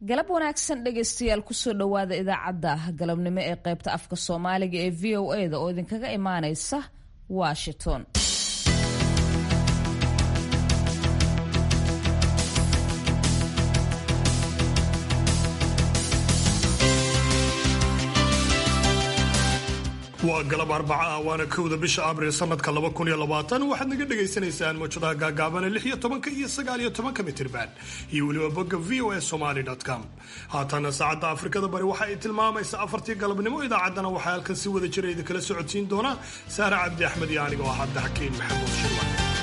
galab wanaagsan dhegaystayaal kusoo dhowaada idaacadda galabnimo ee qaybta afka soomaaliga ee v o e da oo idinkaga imaaneysa washington waa galab arbaca ah waana kowda bisha abril sanadka laba kun iyo labaatan waxaad naga dhagaysanaysaan mawjadaha gaagaabana lix iyo tobanka iyo sagaal iyo tobanka mitirban iyo weliba bogga v o a somaly com haatana saacadda afrikada bari waxa ay tilmaamaysa afartii galabnimo idaacaddana waxaa halkan si wada jira idinkala socodsiin doona saare cabdi axmed iyo anigoo ah cabdixakiin maxamuud shirwa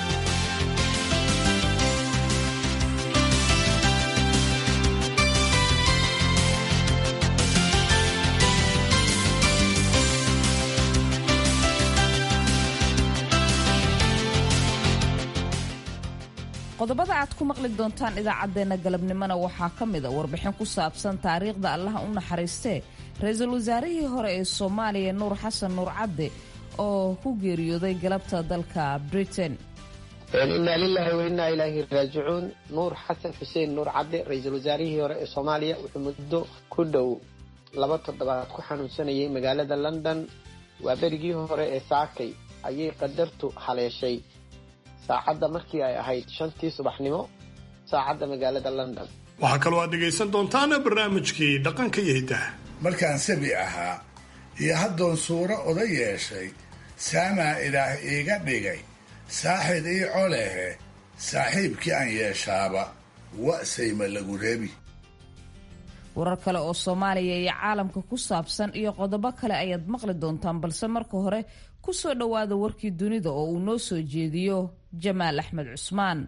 qodobada aad ku maqli doontaan idaacaddeenna galabnimona waxaa ka mida warbixin ku saabsan taariikhda allaha u naxariistee ra-iisul wasaarihii hore ee soomaaliya nuur xasan nuur cadde oo ku geeriyooday galabta dalka britain inaa lilaahi wa innaa ilaahi raajicuun nuur xasan xuseen nuur cadde ra-iisul wasaarihii hore ee soomaaliya wuxuu muddo ku dhow laba toddobaad ku xanuunsanayay magaalada london waa berigii hore ee saakay ayay qadartu haleeshay saacadda markii ay ahayd shantii subaxnimo saacadda magaalada london waxaa kaloo aad dhegaysan doontaan barnaamijkii dhaqanka iyo hiddaha markaan sabi ahaa iyo haddoon suuro oda yeeshay saamaa ilaah iiga dhigay saaxid ii colehe saaxiibkii aan yeeshaaba wa'sayma lagu reebi warar kale oo soomaaliya iyo caalamka ku saabsan iyo qodobo kale ayaad maqli doontaan balse marka hore ku soo dhowaada warkii dunida oo uu noo soo jeediyo jamaal axmed cusmaan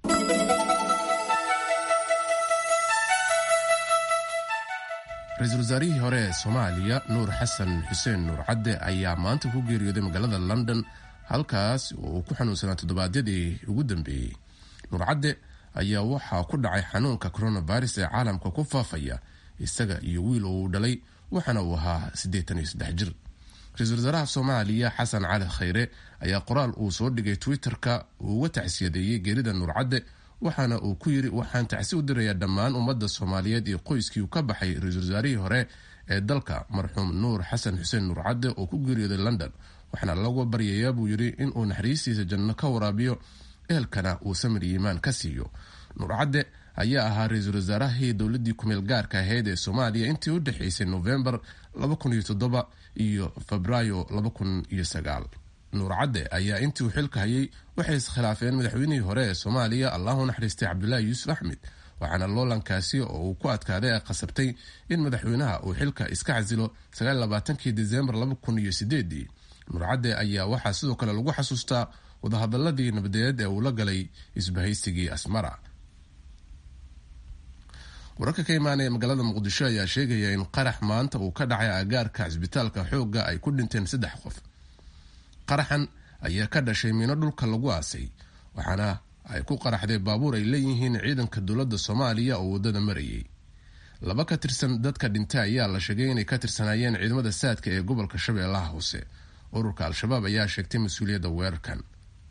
ra-iisul wasaarihii hore ee soomaaliya nuur xasan xuseen nuur cadde ayaa maanta ku geeriyooday magaalada london halkaas oo uu ku xanuunsanaa toddobaadyadii ugu dambeeyey nuur cadde ayaa waxaa ku dhacay xanuunka coronavirus ee caalamka ku faafaya isaga iyo wiil oo uu dhalay waxaana uu ahaa siddeetan iyo saddex jir ra-iisul wasaaraha soomaaliya xasan cali khayre ayaa qoraal uu soo dhigay twitter-ka uu uga tacsiyadeeyey geerida nuur cadde waxaana uu ku yidhi waxaan tacsi u dirayaa dhammaan ummadda soomaaliyeed iyo qoyskii ka baxay ra-iisul wasaarihii hore ee dalka marxuum nuur xasan xuseen nuur cadde oo ku geeriyooday london waxaana laga baryayaa buu yidhi inuu naxariistiisa janno ka waraabiyo ehelkana uu samir iimaan ka siiyo nuur cadde ayaa ahaa ra-iisul wasaarahii dowladii kumeel gaarka ahayd ee soomaaliya intii u dhexaysay novembar iyo febraayo nuur cadde ayaa intii uu xilka hayay waxay iskhilaafeen madaxweynihii hore ee soomaaliya allahu naxariistay cabdulaahi yuusuf axmed waxaana loolankaasi oo uu ku adkaaday ay qasabtay in madaxweynaha uu xilka iska casilo kii desembar nuur cadde ayaa waxaa sidoo kale lagu xasuustaa wadahadaladii nabadeed ee uu la galay isbahaysigii asmara wararka ka imaanaya magaalada muqdisho ayaa sheegaya in qarax maanta uu ka dhacay agaarka cisbitaalka xoogga ay ku dhinteen saddex qof qaraxan ayaa ka dhashay miino dhulka lagu aasay waxaana ay ku qaraxday baabuur ay leeyihiin ciidanka dowladda soomaaliya oo waddada marayay laba ka tirsan dadka dhintay ayaa la sheegay inay ka tirsanaayeen ciidamada saadka ee gobolka shabeellaha hoose ururka al-shabaab ayaa sheegtay mas-uuliyadda weerarkan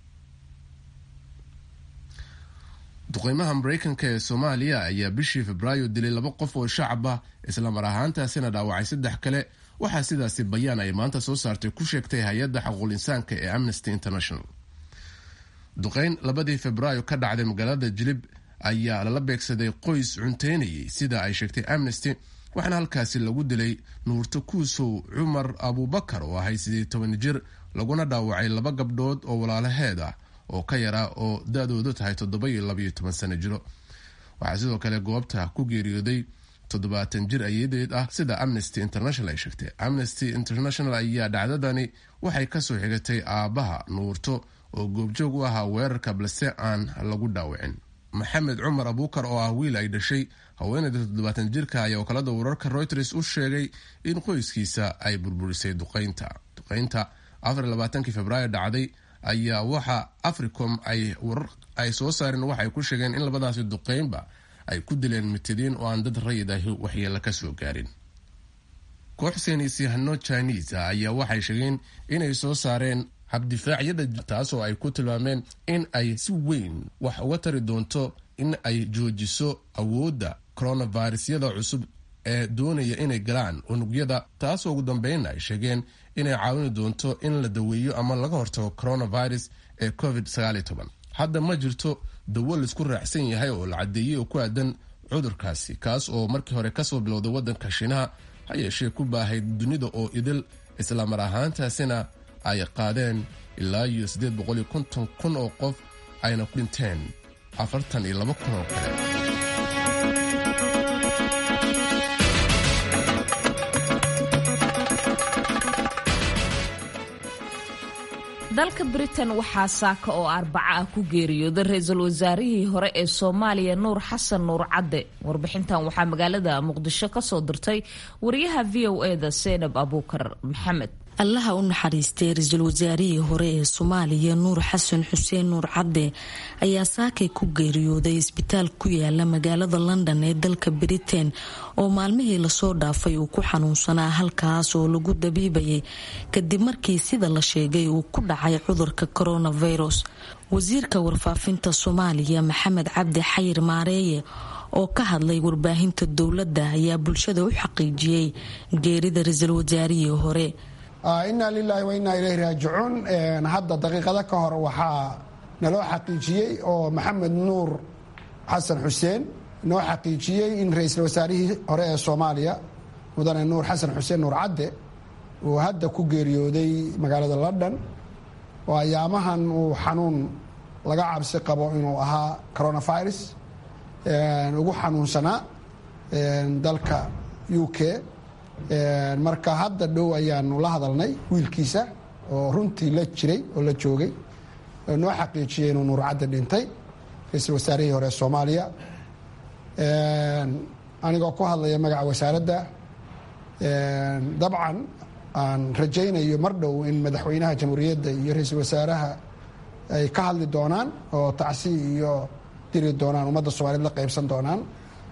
duqeymaha mareykanka ee soomaaliya ayaa bishii febraayo dilay laba qof oo shacab ah islamar ahaantaasina dhaawacay saddex kale waxaa sidaasi bayaan ay maanta soo saartay ku sheegtay hay-adda xaquuq insaanka ee amnesty international duqeyn labadii febraayo ka dhacday magaalada jilib ayaa lala beegsaday qoys cunteynayay sida ay sheegtay amnesty waxaana halkaasi lagu dilay nuurto kuusow cumar abuubakar oo ahay sidii toban jir laguna dhaawacay laba gabdhood oo walaalaheed ah oo ka yaraa oo da-doodu tahay toddoba iyo labaiyo toban sano jiro waxaa sidoo kale goobta ku geeriyooday toddobaatan jir ayadeed ah sida amnesty international ay sheegtay amnesty international ayaa dhacdadani waxay kasoo xigatay aabbaha nuurto oo goobjoog u ahaa weerarka balse aan lagu dhaawicin maxamed cumar abuukar oo ah wiil ay dhashay haweeneyda toddobaatan jirka ayaa wakaalada wararka reuters u sheegay in qoyskiisa ay burburisay duqeynta duqeynta afarlabaatankii febraayo dhacday ayaa waxa africom ay warar ay soo saareen waxay ku sheegeen in labadaasi duqeynba ay ku dileen mitadiin oo aan dad rayid ahi waxyeelo ka soo gaarin koox saynisyahano chinese ah ayaa waxay sheegeen inay soo saareen habdifaacyada taasoo ay ku tilmaameen in ay si weyn wax uga tari doonto in ay joojiso awoodda coronavirusyada cusub ee doonaya inay galaan unugyada taasoo ugu dambeynna ay sheegeen inay caawini doonto in la daweeyo ama laga hortago coronavirus ee covid hadda ma jirto dawo laisku raacsan yahay oo la caddeeyey oo ku aadan cudurkaasi kaas oo markii hore kasoo bilowday waddanka shiinaha ha yeeshee ku baahay dunida oo idil islamar ahaantaasina ay qaadeen ilaa iyo siddeed boqol iyo konton kun oo qof ayna ku dhinteen afartan iyo laba kun oo kale dalka britain waxaa saaka oo arbaca ah ku geeriyooday ra-iisul wasaarihii hore ee soomaaliya nuur xasan nuur cadde warbixintan waxaa magaalada muqdisho kasoo dirtay wariyaha v o eda seynab abuukar maxamed allaha u naxariistay ra-iisul wasaarihii hore ee soomaaliya nuur xasan xuseen nuur cadde ayaa saakay ku geeriyooday isbitaal ku yaala magaalada london ee dalka britain oo maalmihii lasoo dhaafay uu ku xanuunsanaa halkaas oo lagu dabiibayay kadib markii sida la sheegay uu ku dhacay cudurka coronavirus wasiirka warfaafinta soomaaliya maxamed cabdi xayir maareeye oo ka hadlay warbaahinta dowladda ayaa bulshada u xaqiijiyey geerida ra-iisul wasaarihii hore inaa lilaahi wa innaa ilayhi raajicuun hadda daqiiqado ka hor waxaa naloo xaqiijiyey oo maxamed nuur xasan xuseen noo xaqiijiyey in ra-iisul wasaarihii hore ee soomaaliya mudane nuur xasan xuseen nuur cadde uu hadda ku geeriyooday magaalada london oo ayaamahan uu xanuun laga cabsi qabo inuu ahaa coronavirus ugu xanuunsanaa dalka u k marka hadda dhow ayaanu la hadalnay wiilkiisa oo runtii la jiray oo la joogay oo noo xaqiijiyey inuu nuur cadde dhintay ra-iisul wasaarihii hore soomaaliya anigoo ku hadlaya magaca wasaaradda dabcan aan rajaynayo mar dhow in madaxweynaha jamhuuriyadda iyo ra-iisul wasaaraha ay ka hadli doonaan oo tacsi iyo diri doonaan ummadda soomaaliyed la qaybsan doonaan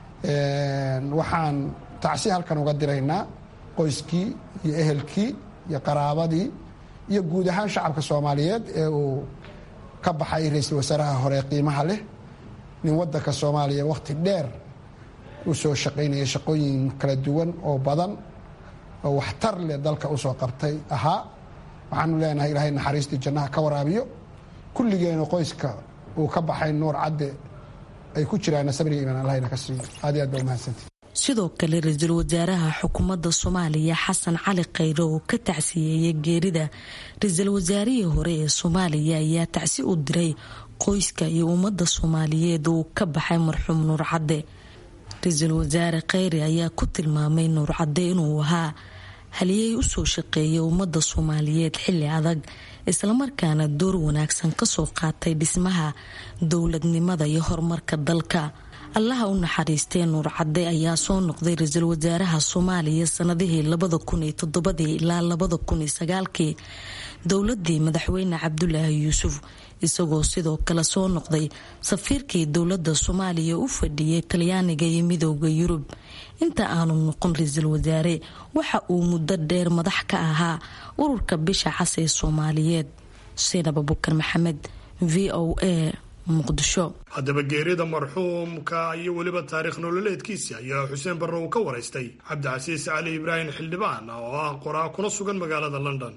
waxaan tacsi halkan uga diraynaa qoyskii iyo ehelkii iyo qaraabadii iyo guud ahaan shacabka soomaaliyeed ee uu ka baxay ra-iisul wasaaraha hore qiimaha leh nin wadanka soomaaliya wakhti dheer u soo shaqaynaya shaqooyin kala duwan oo badan oo waxtar leh dalka usoo qabtay ahaa waxaanu leenahay ilaahay naxariistii jannaha ka waraabiyo kulligeena qoyska uu ka baxay nuur cadde ay ku jiraan sabriga imaan allahna ka siiyo aad iyo aad ba umahadsantii sidoo kale ra-iisul wasaaraha xukuumadda soomaaliya xasan cali khayre oo ka tacsiyeeyay geerida ra-iisul wasaarihii hore ee soomaaliya ayaa tacsi u diray qoyska iyo ummadda soomaaliyeed uu ka baxay marxuum nuur cadde ra-iisul wasaare khayre ayaa ku tilmaamay nuur cadde inuu ahaa haliyey usoo shaqeeyay ummadda soomaaliyeed xilli adag islamarkaana door wanaagsan kasoo qaatay dhismaha dowladnimada iyo horumarka dalka allaha u naxariistee nuur cadde ayaa soo noqday ra-iisul wasaaraha soomaaliya sanadihii labada kun iyo toddobadii ilaa labada kun iyo sagaalkii dowladii madaxweyne cabdulaahi yuusuf isagoo sidoo kale soo noqday safiirkii dowladda soomaaliya u fadhiyay talyaaniga iyo midooda yurub inta aanu noqon ra-iisul wasaare waxa uu muddo dheer madax ka ahaa ururka bisha cas ee soomaaliyeed seenab abukar maxamed v o a haddaba geerida marxuumka iyo weliba taariikh nololeedkiisi ayaa xuseen barre uu ka waraystay cabdicasiis cali ibraahim xildhibaan oo ah qoraa kuna sugan magaalada london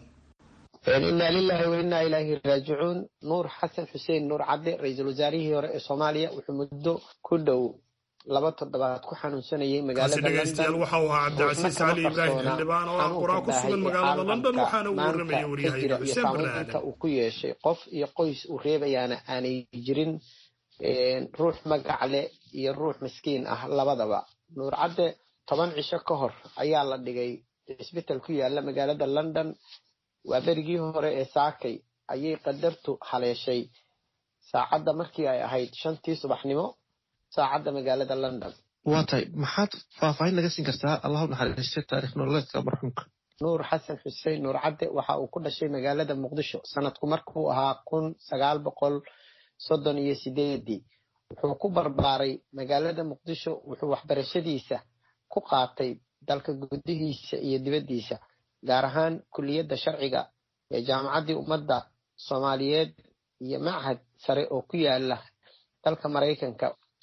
inaa lilaahi wa innaa ilaahi raajicuun nuur xasan xuseen nuur cadde ra-iisul wasaarihii hore ee soomaaliya wuxuu muddo ku dhow laba toddobaad ku xanuunsanayay magaalada dhegeystayaal waxa uu ahaa cabdicasiis cali ibraahim xildhibaan oo ah qoraa ku sugan magaalada london waxaana uu warramaya waryahayga xuseen barre aadan uu ku yeeshay qof iyo qoys uu reebayaana aanay jirin ruux magac leh iyo ruux miskiin ah labadaba nuur cadde toban cisho ka hor ayaa la dhigay cisbital ku yaala magaalada london waa berigii hore ee saakay ayay qadartu haleeshay saacadda markii ay ahayd shantii subaxnimo saacadda magaalada london waa tahay maxaad faahfaahin naga siin kartaa allah u naxariistay taarikh nololeedka marxuumka nuur xasan xuseen nuur cadde waxa uu ku dhashay magaalada muqdisho sanadku markuu ahaa kun sagaal boqol soddon iyo sideedii wuxuu ku barbaaray magaalada muqdisho wuxuu waxbarashadiisa ku qaatay dalka gudihiisa iyo dibaddiisa gaar ahaan kuliyadda sharciga ee jaamacaddii ummadda soomaaliyeed iyo machad sare oo ku yaala dalka maraykanka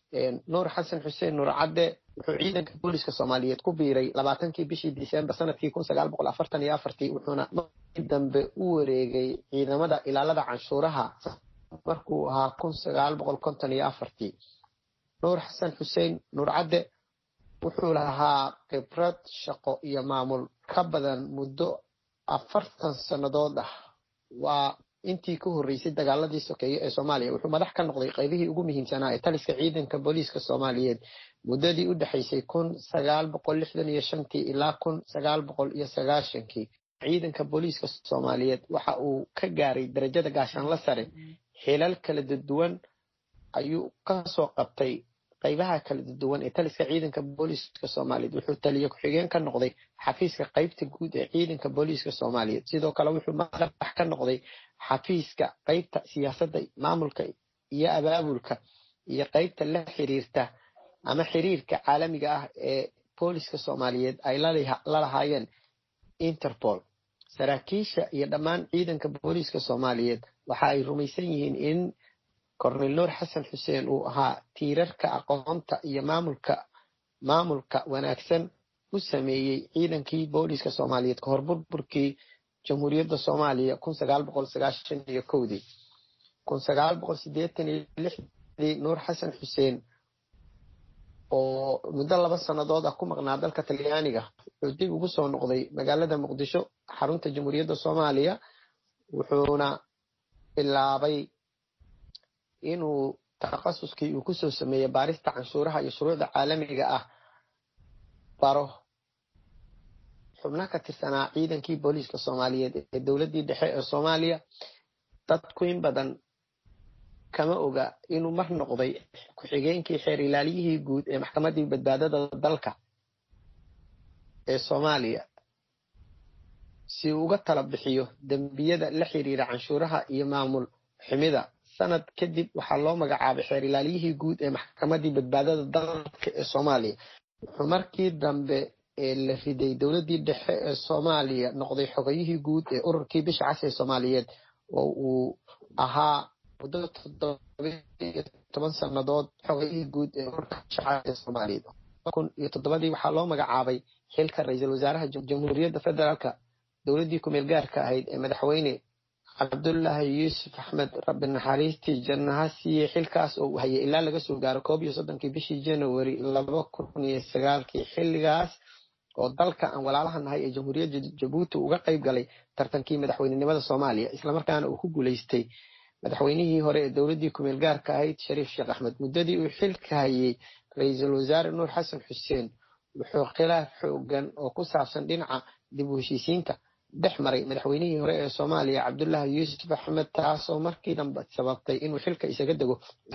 nuur xasan xuseen nuur cadde wuxuu ciidanka booliska soomaaliyeed ku biiray labaatankii bishii disembar sanadkii kun sagaal boqol afartan iyo afartii wuxuuna markii dambe u wareegay ciidamada ilaalada canshuuraha markuu ahaa kun sagaal boqol konton iyo afartii nuur xasan xuseen nuur cadde wuxuu lahaa khibrad shaqo iyo maamul ka badan muddo afartan sannadood ah waa intii ka horreysay dagaaladii sokeeye ee soomaaliya wuxuu madax ka noqday qaybihii ugu muhiimsanaa ee taliska ciidanka booliiska soomaaliyeed muddadii u dhexaysay kun sagaal boqol lixdan iyo shantii ilaa kun sagaal boqol iyo sagaashankii ciidanka booliiska soomaaliyeed waxa uu ka gaaray darajada gaashaanla sare xilal kala duwan ayuu kasoo qabtay qaybaha kala duwan ee taliska ciidanka booliiska soomaaliyeed wuxuu taliye ku-xigeen ka noqday xafiiska qaybta guud ee ciidanka booliiska soomaaliyeed sidoo kale wuxuu madax ka noqday xafiiska qaybta siyaasadda maamulka iyo abaabulka iyo qaybta la xiriirta ama xiriirka caalamiga ah ee booliska soomaaliyeed ay la lahaayeen interpol saraakiisha iyo dhammaan ciidanka booliiska soomaaliyeed waxa ay rumaysan yihiin in cornel nuur xasan xuseen uu ahaa tiirarka aqoonta iyo maamulka maamulka wanaagsan u sameeyey ciidankii booliiska soomaaliyeed kahor burburkii jamhuuriyadda soomaaliya kun sagaal boqol sagaashan iyo kowdii kun sagaal boqol sideetan iyo lixdii nuur xasan xuseen oo muddo laba sannadood ah ku maqnaa dalka talyaaniga wuxuu dib ugu soo noqday magaalada muqdisho xarunta jamhuuriyadda soomaaliya wuxuuna bilaabay inuu takhasuskii uu kusoo sameeyey baarista canshuuraha iyo shuruucda caalamiga ah baro xubno ka tirsanaa ciidankii booliiska soomaaliyeed ee dowladdii dhexe ee soomaaliya dadku in badan kama oga inuu mar noqday ku-xigeenkii xeer ilaaliyihii guud ee maxkamaddii badbaadada dalka ee soomaaliya si uu uga tala bixiyo dembiyada la xiriira canshuuraha iyo maamul xumida sanad kadib waxaa loo magacaabay xeer ilaaliyihii guud ee maxkamaddii badbaadada dalka ee soomaaliya wuxuu markii dambe ee la riday dowladdii dhexe ee soomaaliya noqday xogayihii guud ee ururkii bisha cas ee soomaaliyeed oo uu ahaa muddo toddobiyo toban sannadood xogayihii guud ee ururka bisha cas ee soomaaliyeed kun iyo toddobadii waxaa loo magacaabay xilka ra-iisul wasaaraha jamhuuriyadda federaalka dowladdii kumeel gaarka ahayd ee madaxweyne cabdullaahi yuusuf axmed rabbi naxariistii jannaha siiyey xilkaas oo uu hayay ilaa laga soo gaaro koob iyo soddonkii bishii january laba kun iyo sagaalkii xilligaas oo dalka aan walaalaha nahay ee jamhuuriyadda jabuuti uga qayb galay tartankii madaxweynenimada soomaaliya islamarkaana uu ku guulaystay madaxweynihii hore ee dowladdii kumeel gaarka ahayd shariif sheekh axmed muddadii uu xilka hayay ra-iisul wasaare nuur xasan xuseen wuxuu khilaaf xoogan oo ku saabsan dhinaca dib u heshiisiinta dhex maray madaxweynihii hore ee soomaaliya cabdullaahi yuusuf axmed taasoo markii dambe sababtay inuu xilka isaga dego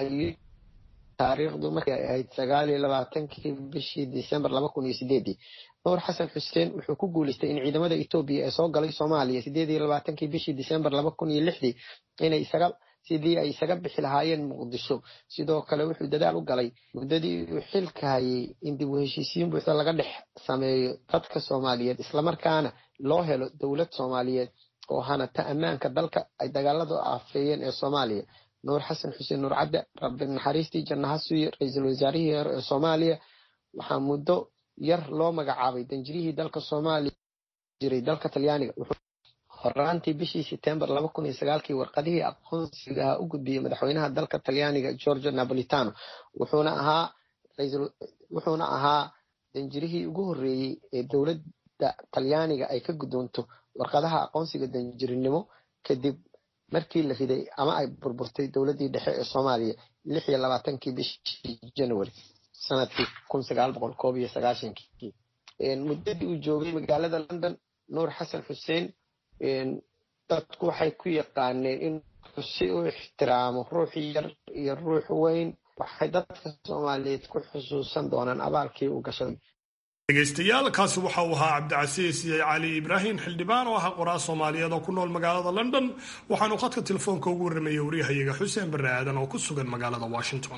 taariikhdu markii ay ahayd sagaal iyo labaatankii bishii disembar laba kun iyo sideedii nuur xasan xuseen wuxuu ku guulaystay in ciidamada etoobiya ee soo galay soomaaliya sideed iyo labaatankii bishii disembar laba kun iyo lixdii inay isaga sidii ay isaga bixi lahaayeen muqdisho sidoo kale wuxuu dadaal u galay muddadii uu xilka hayay in dib u heshiisiin buuxda laga dhex sameeyo dadka soomaaliyeed islamarkaana loo helo dowlad soomaaliyeed oo hanata ammaanka dalka ay dagaaladu aafeeyeen ee soomaaliya nuur xasan xuseen nuur cadde rabbi naxariistii jannaha suuye ra-iisul wasaarihii hore ee soomaaliya waxaa muddo yar loo magacaabay danjirihii dalka soomaaliya jiray dalka talyaaniga horaantii bishii setembar laba kun iyo sagaalkii warqadihii aqoonsiga ahaa u gudbiyey madaxweynaha dalka talyaaniga georgio napolitano wuxuuna ahaa wuxuuna ahaa danjirihii ugu horreeyey ee dowladda talyaaniga ay ka guddoonto warqadaha aqoonsiga danjirinimo kadib markii la riday ama ay burburtay dowladdii dhexe ee soomaaliya lix iyo labaatankii bishii january sanadkii kun sagaal boqol koob iyo sagaashankii muddadii uu joogay magaalada london nuur xasan xuseen dadku waxay ku yaqaaneen in si u ixtiraamo ruux yar iyo ruux weyn waxay dadka soomaaliyeed ku xusuusan doonaan abaalkii uu gashay dhegaystayaal kaasi waxa uu ahaa cabdicasiis cali ibraahim xildhibaan oo ahaa qoraa soomaaliyeed oo ku nool magaalada london waxaanu khadka telefoonka ugu warramayay waryahayaga xuseen barre aadan oo ku sugan magaalada washington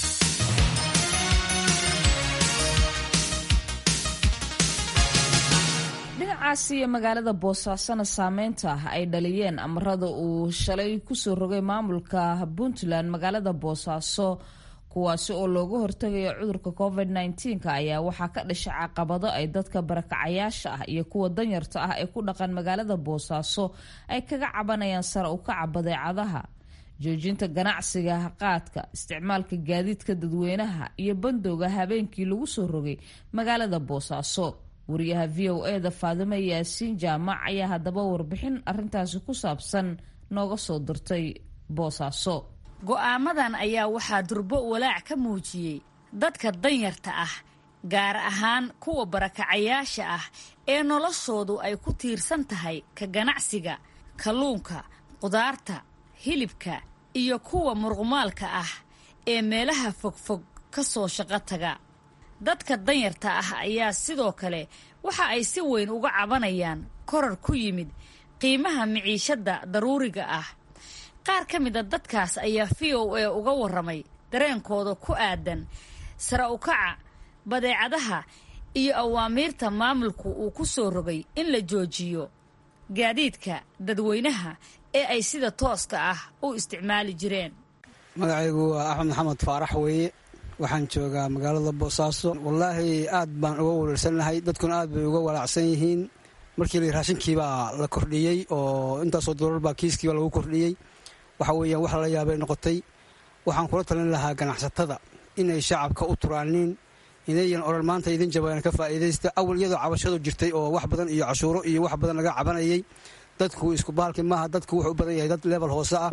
dhinacaasi iyo magaalada boosaasona saameynta ay dhaliyeen amarada uu shalay kusoo rogay maamulka puntland magaalada boosaaso kuwaasi oo looga hortagayo cudurka covid -19 ayaa waxaa ka dhashay caqabado ay dadka barakacayaasha ah iyo kuwa danyarta ah ee ku dhaqan magaalada boosaaso ay kaga cabanayaan sare u kaca badeecadaha joojinta ganacsiga qaadka isticmaalka gaadiidka dadweynaha iyo bandowga habeenkii lagu soo rogay magaalada boosaaso wariyaha v o e da faadime yaasiin jaamac ayaa haddaba warbixin arintaasi ku saabsan nooga soo dirtay boosaaso go'aamadan ayaa waxaa durbo walaac ka muujiyey dadka danyarta ah gaar ahaan kuwa barakacayaasha ah ee noloshoodu ay ku tiirsan tahay ka ganacsiga kalluunka qudaarta hilibka iyo kuwa muruqmaalka ah ee meelaha fogfog ka soo shaqo taga dadka danyarta ah ayaa sidoo kale waxa ay si weyn uga cabanayaan korar ku yimid qiimaha miciishadda daruuriga ah qaar ka mid a dadkaas ayaa v o a uga warramay dareenkooda ku aadan sare u kaca badeecadaha iyo awaamiirta maamulku uu ku soo rogay in la joojiyo gaadiidka dadweynaha ee ay sida tooska ah u isticmaali jireen magacaygu waa axmed maxamed faarax weeye waxaan joogaa magaalada boosaaso wallaahi aad baan uga walarsanahay dadkuna aad bay uga walaacsan yihiin markii la raashinkiibaa la kordhiyey oo intaasoo doolar baa kiiskiiba lagu kordhiyey waxa weeyaan wax lala yaabay noqotay waxaan kula talin lahaa ganacsatada inay shacabka u turaaniin inayan odhan maanta idin jabayaan ka faa'iidaysta awal iyadoo cabashadu jirtay oo wax badan iyo cashuuro iyo wax badan laga cabanayay dadku isku baalki maaha dadku wuxuu u badan yahay dad level hoose ah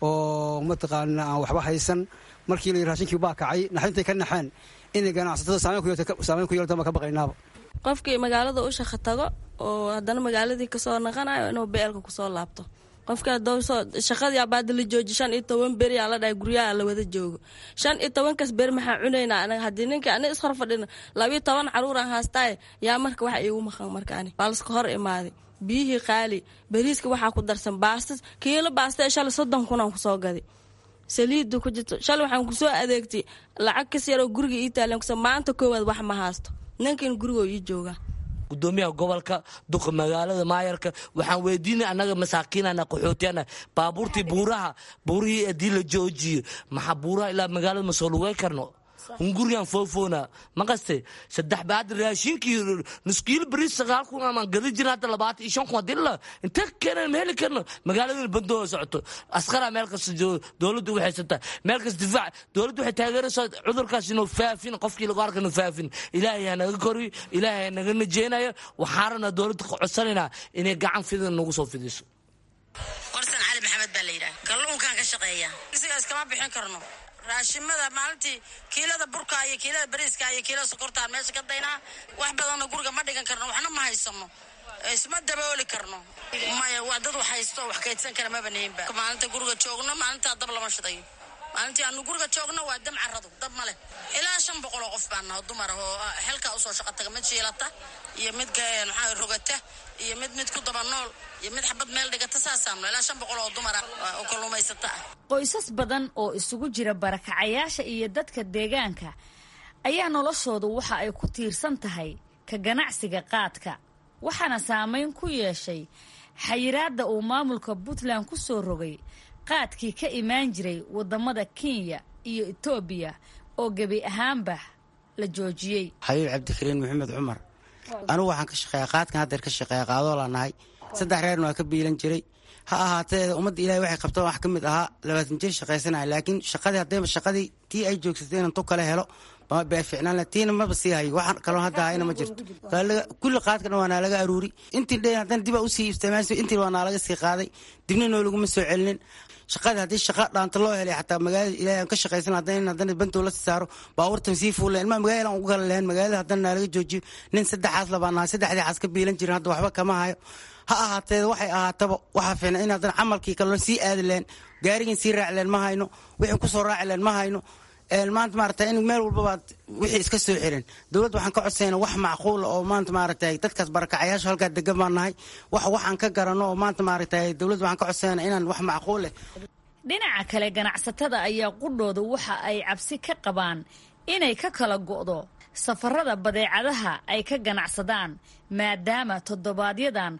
oo mataqaana aan waxba haysan markii la raashinkii baa kacay naxintay ka naxeen inay ganacsatada saameyn ku yeeltaan baan ka baqaynaaba qofkii magaalada u shaqo tago oo haddana magaaladii kasoo naqanayo inuu beelka kusoo laabto qofka shaqadii abaada la jooji shan iyo toban beri aa la dhahay guryaha la wada joogo shan iyo tobankaas beri maxaa cunaynaa anaga haddii ninka ani ishor fadhina labiyo toban caruuraan haastaaye yaa marka waxa iigu maqan marka ani waa laska hor imaaday biyihii qaali bariiska waxaa ku darsan baastas kiilo baasta ee shalay soddon kunaan kusoo gaday saliidda ku jirto shalay waxaan kusoo adeegtay lacag kas yaroo guriga ii taalan kusa maanta koowaad wax ma haasto ninkan gurigoo ii joogaa gudoomiyaha gobolka duqa magaalada maayarka waxaan weydiinay annaga masaakiinana qaxootiyana baabuurtii buuraha buurihii haddii la joojiyo maxaa buuraha ilaa magaalada ma soo lugay karno hungurigan foofoona maqaste saddex baad raashinkii nuskiilo bariis sagaal kun amaan gadi jirin hadda labaatan iyo shan kun hadii la inta keenan ma heli karno magaaladana bandoo socoto askara meel kasta joogo dowladda u haysata meel kasta difaac dowladda waxay taageeraysaa cudurkaas inuu faafin qofkii lagu arka inuu faafin ilaahay ha naga koriyo ilaahay ha naga najeynayo waxaan rabnaa dowladda ka codsanaynaa inay gacan fidan nagu soo fidiso qorsan cali maxamed baa la yidhaha kalluunkaan ka shaqeeya isigaas kama bixin karno raashimada maalintii kiilada burka iyo kiilada bariiska iyo kiilada sokortaan meesha ka daynaa wax badanna guriga ma dhigan karno waxna ma haysano isma dabooli karno maya waa dad wax haysto wax kaydsan kara maba nihinba maalinta guriga joogno maalintaa dab lama shidayo maalintii aanu guriga joogno waa dam caradu dab ma leh ilaa shan boqol oo qof baan naho dumar ah oo xelkaa usoo shaqa taga mid shiilata iyo mid maxaa rogata iyo mid mid ku daba nool iyo mid xabad meel dhigata saasaano ilaa shan boqol oo dumara oo kalluumaysata ah qoysas badan oo isugu jira barakacayaasha iyo dadka deegaanka ayaa noloshoodu waxa ay ku tiirsan tahay ka ganacsiga qaadka waxaana saameyn ku yeeshay xayiraadda uu maamulka puntland ku soo rogay qaadkii ka imaan jiray waddamada kenya iyo etoobiya oo gebi ahaanba la joojiyey xabiib cabdikariin maxamed cumar anugu waxaan ka shaqeeya qaadkan haddeer ka shaqeeya qaadoola nahay saddex reerna waa ka biilan jiray ha ahaatee ummadda ilahay waxay qabtaan wax ka mid ahaa labaatan jir shaqaysanaya laakiin shaqadii haddayba shaqadii tii ay joogsatay inaan tu kale helo baa ficnaan tiina maba sii hayo waxaan kaloo hadda hayna ma jirto kulli qaadkana waa naalaga aruuri intii dhe haddana dibaa usii isticmaalsa intii waa naalaga sii qaaday dibna noo laguma soo celinin shaqada haddii shaqa dhaanta loo helay xataa magaalada ilahay aan ka shaqaysan haddana haddana bantow la saaro baabuurtan sii fuuleen ilmaa magaalada aan ugu kala lehen magaalada haddana naalaga joojiyo nin saddexaas labaa nahay saddexdii xaas ka biilan jirin hadda waxba kama hayo ha ahaatee waxay ahaataba waxaa fiicna in haddana camalkii kaloo sii aadi leen gaarigan sii raaci leen ma hayno wixii kusoo raaci leen ma hayno maanta maarata in meel walbabaad wixii iska soo xirin dowladda waxaan ka codsayna wax macquula oo maanta maaragtay dadkaas barakacayaasha halkaa degan baan nahay wax waxaan ka garanno oo maanta maaragtay dowladda waxaan ka codsayna inaan wax macquul leh dhinaca kale ganacsatada ayaa qudhooda waxa ay cabsi ka qabaan inay ka kala go'do safarada badeecadaha ay ka ganacsadaan maadaama toddobaadyadan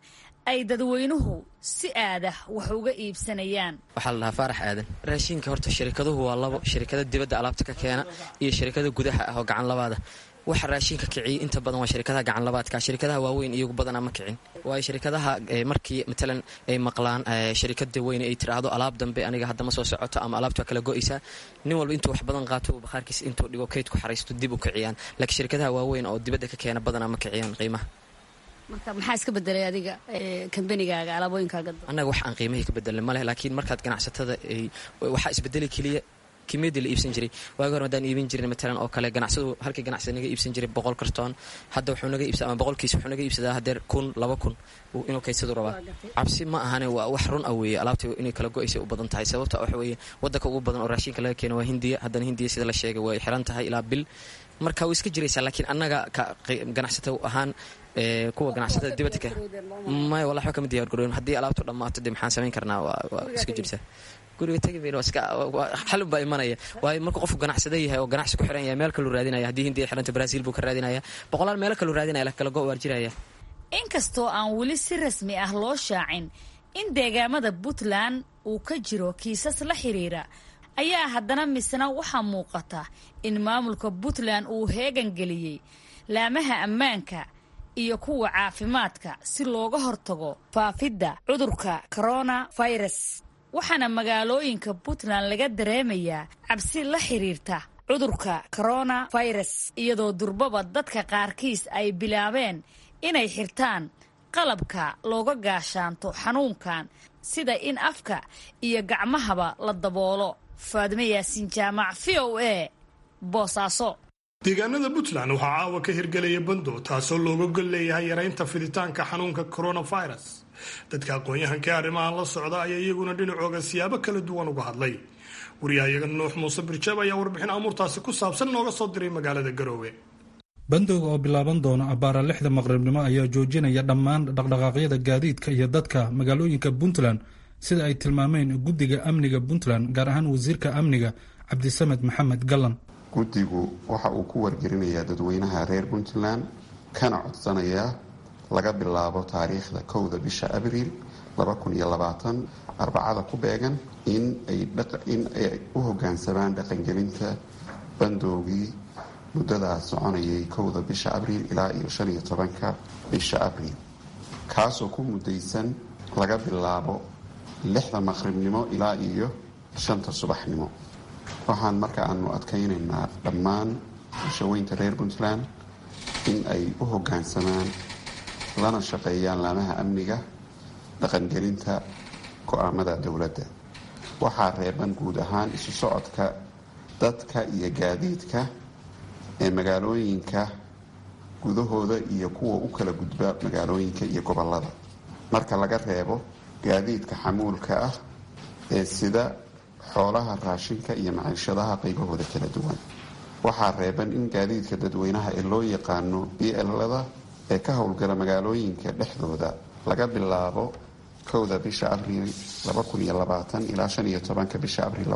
ay dadweynuhu si aadah wax uga iibsanayaan waxaa la dhahaa faarax aadan raashinka horta shirikaduhu waa labo shirikada dibadda alaabta ka keena iyo shirikada gudaha ah oo gacan labaada waxa raashinka kiciya inta badan waa shirikadaha gacan labaadka shirikadaha waaweyn iyagu badanaa ma kicin waayo shirikadaha markii matalan ay maqlaan shirikada weyne ay tiraahdo alaab dambe aniga haddama soo socoto ama alaabta waa kala go'aysaa nin walba intuu wax badan qaato bakhaarkiisa intuu dhigo kayd ku xaraysto dib u kiciyaan laakiin shirikadaha waaweyn oo dibadda ka keena badanaa ma kiciyaan qiimaha marka maxaa iska bedelay adiga kambanigaaga alaabooyinkaaga annaga wax aan qiimahii ka bedelnay maleh laakiin markaad ganacsatada waxaa isbedeli keliya kimiyadii la iibsan jiray waagi hore haddaan iibin jirin matalan oo kale ganacsadu halkii ganacsada naga iibsan jiray boqol kartoon hadda wuxuu naga iibsada ama boqolkiis wuxuu naga iibsadaa hadeer kun laba kun inuu kaysadu rabaa cabsi ma ahane waa wax run ah weeye alaabta inay kala go-aysa u badan tahay sababta waxa weeye waddanka ugu badan oo raashinka laga keeno waa hindiya haddana hindiya sida la sheegay way xiran tahay ilaa bil marka way iska jiraysaa laakiin annaga ganacsata ahaan kuwa ganacsatada dibadda ka maya wala waxba kama diyaar garoyn haddii alaabtu dhammaato dee maxaan samayn karnaa waa iska jirtaa guriga tagi mayno xalun baa imanaya waayo markuu qofku ganacsada yahay oo ganacsi ku xiran yahay meel kaluu raadinaya haddii hindiya xiranta brazil buu ka raadinaya boqolaal meelo kaluu raadinaya kala go waar jiraya inkastoo aan weli si rasmi ah loo shaacin in deegaamada puntland uu ka jiro kiisas la xiriira ayaa haddana misna waxaa muuqata in maamulka puntland uu heegan geliyey laamaha ammaanka iyo kuwa caafimaadka si looga hortago faafidda cudurka corona virus waxaana magaalooyinka puntland laga dareemayaa cabsi la xiriirta cudurka corona virus iyadoo durbaba dadka qaarkiis ay bilaabeen inay xirtaan qalabka looga gaashaanto xanuunkan sida in afka iyo gacmahaba la daboolo faadime yaasiin jaamac v o a boosaaso deegaanada puntland waxaa caawa ka hirgelaya bando taasoo looga gol leeyahay yaraynta fiditaanka xanuunka coronavirus dadka aqoon-yahanka ee arrimahan la socda ayaa iyaguna dhinacooga siyaabo kala duwan uga hadlay wariyahayaga nuux muuse birjaab ayaa warbixin amuurtaasi ku saabsan nooga soo diray magaalada garoowe bandowga oo bilaaban doona abbaara lixda maqribnimo ayaa joojinaya dhammaan dhaqdhaqaaqyada gaadiidka iyo dadka magaalooyinka puntland sida ay tilmaameen guddiga amniga puntland gaar ahaan wasiirka amniga cabdisamed maxamed gallan guddigu waxa uu ku wargelinayaa dadweynaha reer puntland kana codsanayaa laga bilaabo taariikhda kowda bisha abriil arbacada ku beegan in ay u hogaansamaan dhaqangelinta bandowgii muddadaas soconayay kowda bisha abriil ilaa iyo shan iyo tobanka bisha abriil kaasoo ku mudaysan laga bilaabo lixda maqribnimo ilaa iyo shanta subaxnimo waxaan marka aanu adkaynaynaa dhammaan bulshaweynta reer puntland in ay u hogaansamaan lana shaqeeyaan laamaha amniga dhaqangelinta go-aamada dowladda waxaa reeban guud ahaan isu socodka dadka iyo gaadiidka ee magaalooyinka gudahooda iyo kuwa u kala gudba magaalooyinka iyo gobolada marka laga reebo gaadiidka xamuulka ah ee sida xoolaha raashinka iyo maciishadaha qaybahooda kala duwan waxaa reeban in gaadiidka dadweynaha ee loo yaqaano blada ee ka howlgala magaalooyinka dhexdooda laga bilaabo kowda bisha abriil ilaa shan iyo tobanka bisha abriil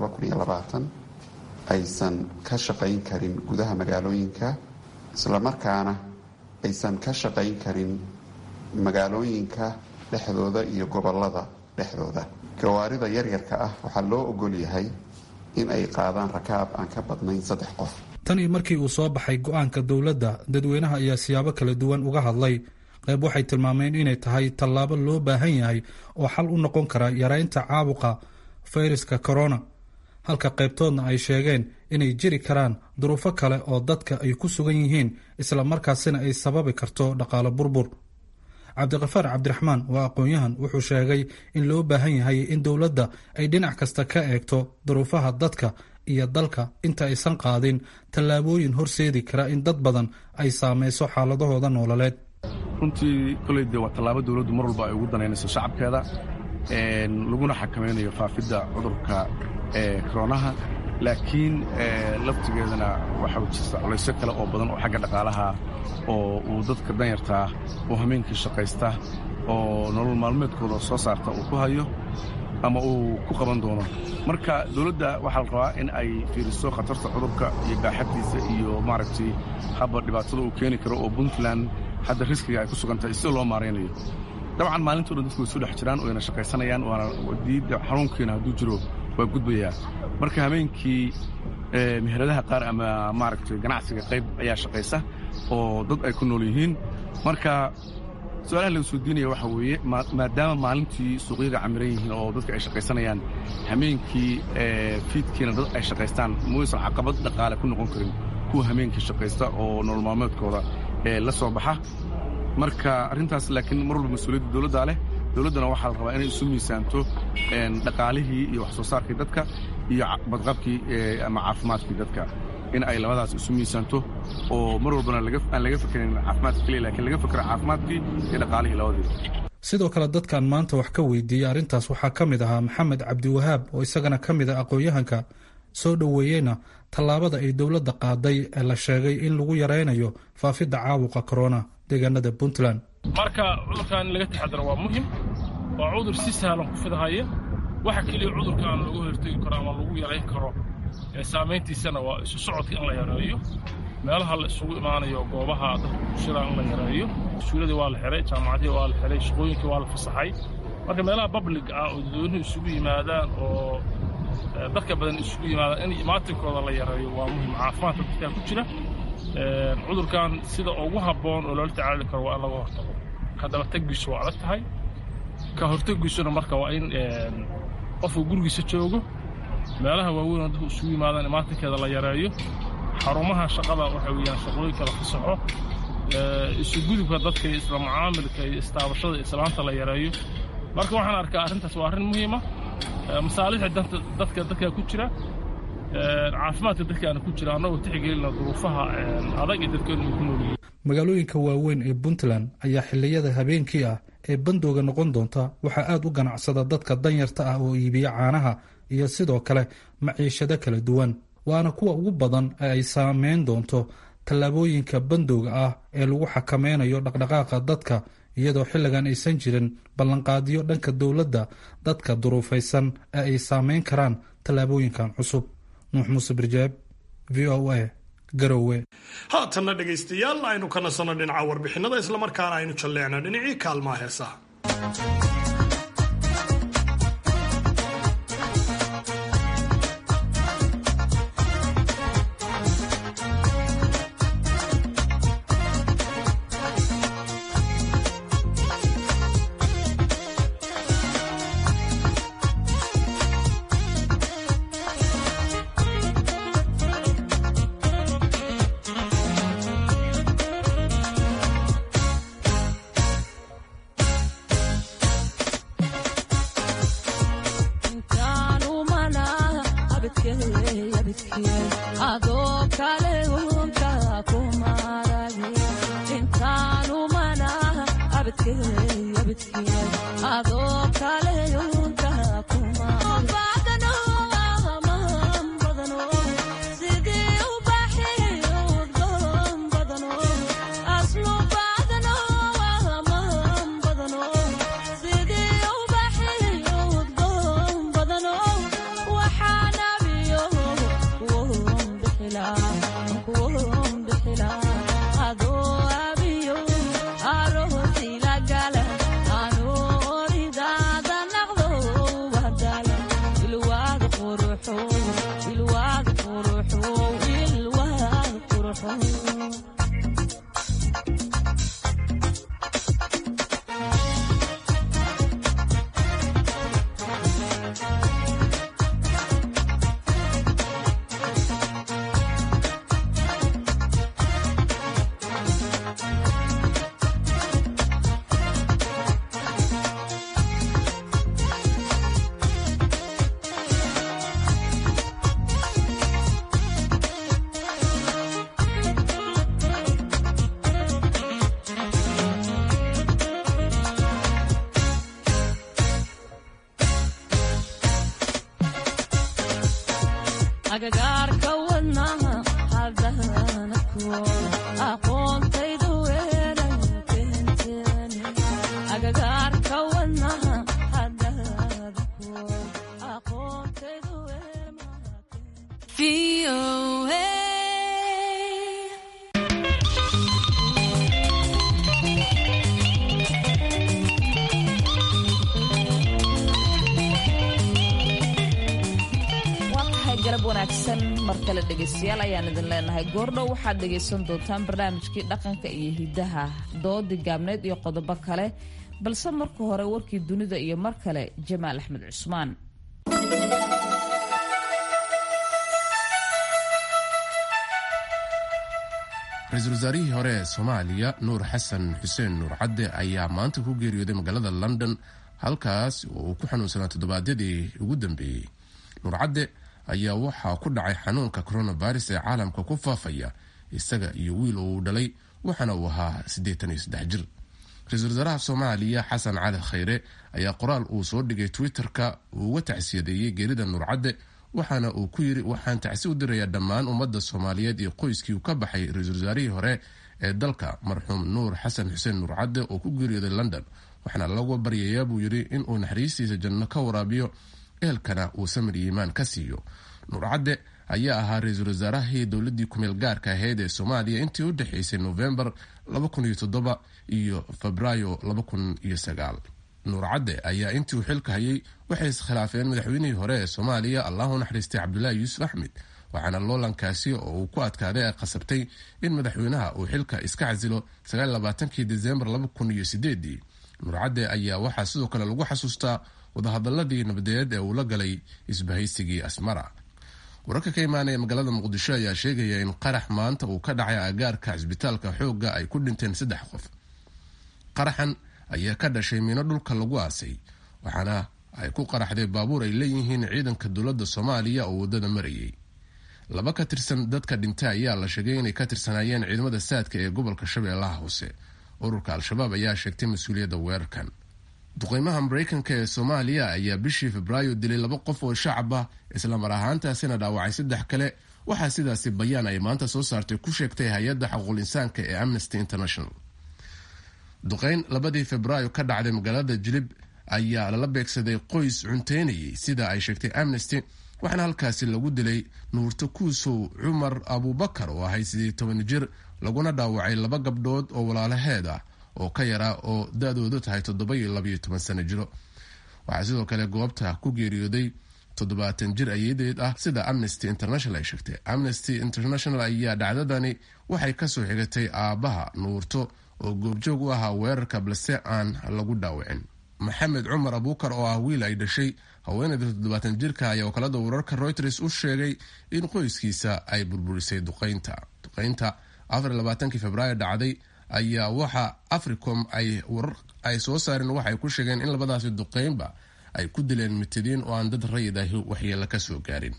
aysan ka shaqayn karin gudaha magaalooyinka islamarkaana aysan ka shaqayn karin magaalooyinka dhexdooda iyo gobolada dhexdooda gawaarida yaryarka ah waxaa loo ogol yahay in ay qaadaan rakaab aan ka badnayn saddex qof tan iyo markii uu soo baxay go-aanka dowladda dadweynaha ayaa siyaabo kala duwan uga hadlay qayb waxay tilmaameen inay tahay tallaabo loo baahan yahay oo xal u noqon kara yaraynta caabuqa fayraska corona halka qaybtoodna ay sheegeen inay jiri karaan duruufo kale oo dadka ay ku sugan yihiin isla markaasina ay sababi karto dhaqaalo burbur cabdiqafaar cabdiraxmaan waa aqoon-yahan wuxuu sheegay in loo baahan yahay in dowladda ay dhinac kasta ka eegto duruufaha dadka iyo dalka inta aysan qaadin tallaabooyin horseedi kara in dad badan ay saameyso xaaladahooda noololeed runtii koley dee waa tallaabo dowladdu mar walba ay ugu danaynayso shacabkeeda laguna xakamaynayo faafidda cudurka koronaha laakiin laftigeedana waxaa jirta culaysyo kale oo badan oo xagga dhaqaalaha oo uu dadka danyartaa oo hameenkii shaqaysta oo nolol maalmeedkooda soo saarta uu ku hayo ama uu ku qaban doono marka dowladda waxaa la rabaa in ay fiiriso khatarta cudurka iyo baaxaddiisa iyo maaragtay habba dhibaatada uu keeni karo oo puntland hadda riskiga ay ku sugan tahay sida loo maaraynayo dabcan maalinta o dhan dadku way soo dhex jiraan wayna shaqaysanayaan waana xanuunkiina hadduu jiro waa gudbayaa marka habeenkii meheradaha qaar ama maaragtay ganacsiga qayb ayaa shaqaysa oo dad ay ku nool yihiin marka su-aalaha laga soo diinaya waxa weeye maadaama maalintii suuqyada camiran yihiin oo dadka ay shaqaysanayaan hameenkii fiidkiina dad ay shaqaystaan muysan caqabad dhaqaale ku noqon karin kuwa hameenkii shaqaysta oo nolol maalmeedkooda la soo baxa marka arrintaas laakiin mar walba mas-uuliyadda dowladdaa leh dowladdana waxaa la rabaa inay isu miisaanto dhaqaalihii iyo wax soo saarkii dadka iyo badqabkii ama caafimaadkii dadka in ay labadaas isu miisaanto oo mar walbana aan laga fekerin caafimaadka keliya lakiin laga fekero caafimaadkii iyo dhaqaalihii labadiiba sidoo kale dadkan maanta wax ka weydiiyey arrintaas waxaa ka mid ahaa maxamed cabdiwahaab oo isagana ka mid ah aqoon-yahanka soo dhoweeyeyna tallaabada ay dowladda qaaday ee la sheegay in lagu yaraynayo faafidda caabuqa korona deegaanada puntland marka cudurkan in laga taxadaro waa muhim waa cudur si sahlan ku fidahaya waxa keliya cudurka aan lagu hortegi karo ama lagu yarayn karo ee saamayntiisana waa isu socodka in la yareeyo meelaha la isugu imaanayo goobaha dadka bulshada in la yareeyo iskuuladii waa la xiray jaamacadihii waa la xiray shaqooyinkii waa la fasaxay marka meelaha bablig ah oo dadweynuhu isugu yimaadaan oo dadka badan isugu yimaadaan in imaatinkooda la yareeyo waa muhim caafimaadka dadkaa ku jira cudurkan sida ugu habboon oo loola tacaali karo waa in laga hortago ka dabategiisu waa adag tahay ka hortegiisuna marka waa in qofku gurigiisa joogo meelaha waaweyn oo dadku isugu yimaadaan imaatinkeeda la yareeyo xarumaha shaqada waxa weeyaan shaqooyinka la fasaxo isugudubka dadka iyo isla mucaamilka iyo istaabashada iyo islaanta la yareeyo marka waxaan arkaa arrintaas waa arrin muhiima masaalixda dadka dadkaa ku jira caafimaadka dadkaana ku jira annagoo tixgelina duruufaha adag ee dadkeenu ay ku nool yihiin magaalooyinka waaweyn ee puntland ayaa xilliyada habeenkii ah ee bandooga noqon doonta waxaa aad u ganacsada dadka danyarta ah oo iibiya caanaha iyo sidoo kale maciishado kala duwan waana kuwa ugu badan ee ay saameyn doonto tallaabooyinka bandowga ah ee lagu xakameynayo dhaqdhaqaaqa dadka iyadoo xilligan aysan jirin ballanqaadiyo dhanka dowladda dadka duruufaysan ee ay saameyn karaan tallaabooyinkan cusub nuux muuse birjaab v o a garowe haatanna dhegaystayaal aynu ka nasanno dhinaca warbixinada islamarkaana aynu jalleecno dhinacii kaalmaha heesaha agagaarka wadnaha hadana aqoontaydu weeray keenteen agagaarka wadnaha hadana aqoontaydu wanaagsan mar kale dhegaystayaal ayaan idin leenahay goordhow waxaad dhegaysan doontaan barnaamijkii dhaqanka iyo hidaha doodii gaabneed iyo qodobo kale balse marka hore warkii dunida iyo mar kale jamaal axmed cusmaan ra-iisul wasaarihii hore ee soomaaliya nuur xasan xuseen nuur cadde ayaa maanta ku geeriyooday magaalada london halkaas oo uu ku xanuunsanaa toddobaadyadii ugu dambeeyey nuur cadde ayaa waxaa ku dhacay xanuunka coronavirus ee caalamka ku faafaya isaga iyo wiil oo uu dhalay waxaana uu ahaa siddeetan iyo saddex jir ra-iisul wasaaraha soomaaliya xasan cali khayre ayaa qoraal uu soo dhigay twitter-ka uu uga tacsiyadeeyey geerida nuur cadde waxaana uu ku yidhi waxaan tacsi u dirayaa dhammaan ummadda soomaaliyeed iyo qoyskii uu ka baxay ra-iisul wasaarihii hore ee dalka marxuum nuur xasan xuseen nuur cadde oo ku geeriyooday london waxaana lagu baryayaa buu yidhi inuu naxariistiisa janno ka waraabiyo ehelkana uu samir iyo iimaan ka siiyo nuur cadde ayaa ahaa ra-iisul wasaarahii dowladii kumeel gaarka ahayd ee soomaaliya intii u dhexeysay novembar iyo febraayo nuur cadde ayaa intii uu xilka hayay waxay iskhilaafeen madaxweynihii hore ee soomaaliya allahu naxariistay cabdulaahi yuusuf axmed waxaana loolankaasi oo uu ku adkaaday ay qasabtay in madaxweynaha uu xilka iska casilo kii desembar nuur cadde ayaa waxaa sidoo kale lagu xasuustaa wadahadaladii nabadeed ee uu la galay isbahaysigii asmara wararka ka imaanaya magaalada muqdisho ayaa sheegaya in qarax maanta uu ka dhacay agaarka cisbitaalka xoogga ay ku dhinteen saddex qof qaraxan ayaa ka dhashay miino dhulka lagu aasay waxaana ay ku qaraxday baabuur ay leeyihiin ciidanka dowladda soomaaliya oo waddada marayay laba ka tirsan dadka dhintay ayaa la sheegay inay ka tirsanaayeen ciidamada saadka ee gobolka shabeellaha hoose ururka al-shabaab ayaa sheegtay mas-uuliyadda weerarkan duqeymaha mareykanka ee soomaaliya ayaa bishii febraayo dilay laba qof oo shacab ah islamar ahaantaasina dhaawacay saddex kale waxaa sidaasi bayaan ay maanta soo saartay ku sheegtay hay-adda xaquuqul insaanka ee amnesty international duqeyn labadii febraayo ka dhacday magaalada jilib ayaa lala beegsaday qoys cunteynayay sida ay sheegtay amnesty waxaana halkaasi lagu dilay nuurto kuusow cumar abuubakar oo ahay sidii toban jir laguna dhaawacay laba gabdhood oo walaalaheed ah oo ka yaraa oo da-doodu tahay toddoba iyo labaiyo toban sano jiro waxaa sidoo kale goobta ku geeriyooday toddobaatan jir ayadeed ah sida amnesty international ay sheegtay amnesty international ayaa dhacdadani waxay kasoo xigatay aabbaha nuurto oo goobjoog u ahaa weerarka balse aan lagu dhaawacin maxamed cumar abuukar oo ah wiil ay dhashay haweeneyda toddobaatan jirka ayaa wakaalada wararka reuters u sheegay in qoyskiisa ay burburisay duqeynta duqeynta afarlabaatankii februaayo dhacday ayaa waxa africom ay warar ay soo saareen waxay ku sheegeen in labadaasi duqeynba ay ku dileen mitadiin oo aan dad rayid ahi waxyeelo kasoo gaarin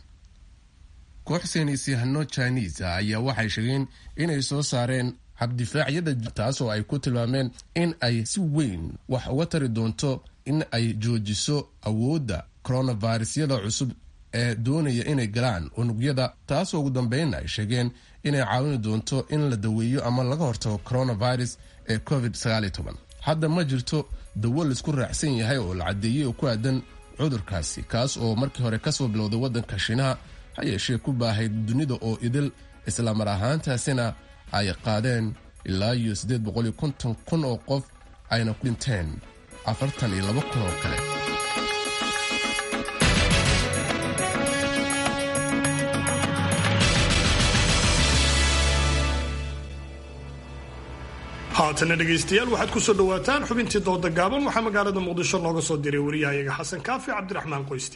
koox saynisyahano chinisa ayaa waxay sheegeen inay soo saareen habdifaacyada taasoo ay ku tilmaameen in ay si weyn wax uga tari doonto in ay joojiso awoodda coronavirusyada cusub ee doonaya inay galaan unugyada taasoo ugu dambeynna ay sheegeen inay caawini doonto in la daweeyo ama laga hortago coronavirus ee covid hadda ma jirto dawo laisku raacsan yahay oo la caddeeyey oo ku aadan cudurkaasi kaas oo markii hore kasoo bilowday waddanka shiinaha ha yeeshee ku baahayd dunida oo idil islamar ahaantaasina ay qaadeen ilaa iyo siddeed boqol iyo konton kun oo qof ayna ku dhinteen afartan iyo laba kun oo kale haatana dhegaystayaal waxaad ku soo dhowaataan xubintii dooda gaaban waxaa magaalada muqdisho nooga soo diray wariyahayaga xasan kaafi cabdiraxmaan qoyste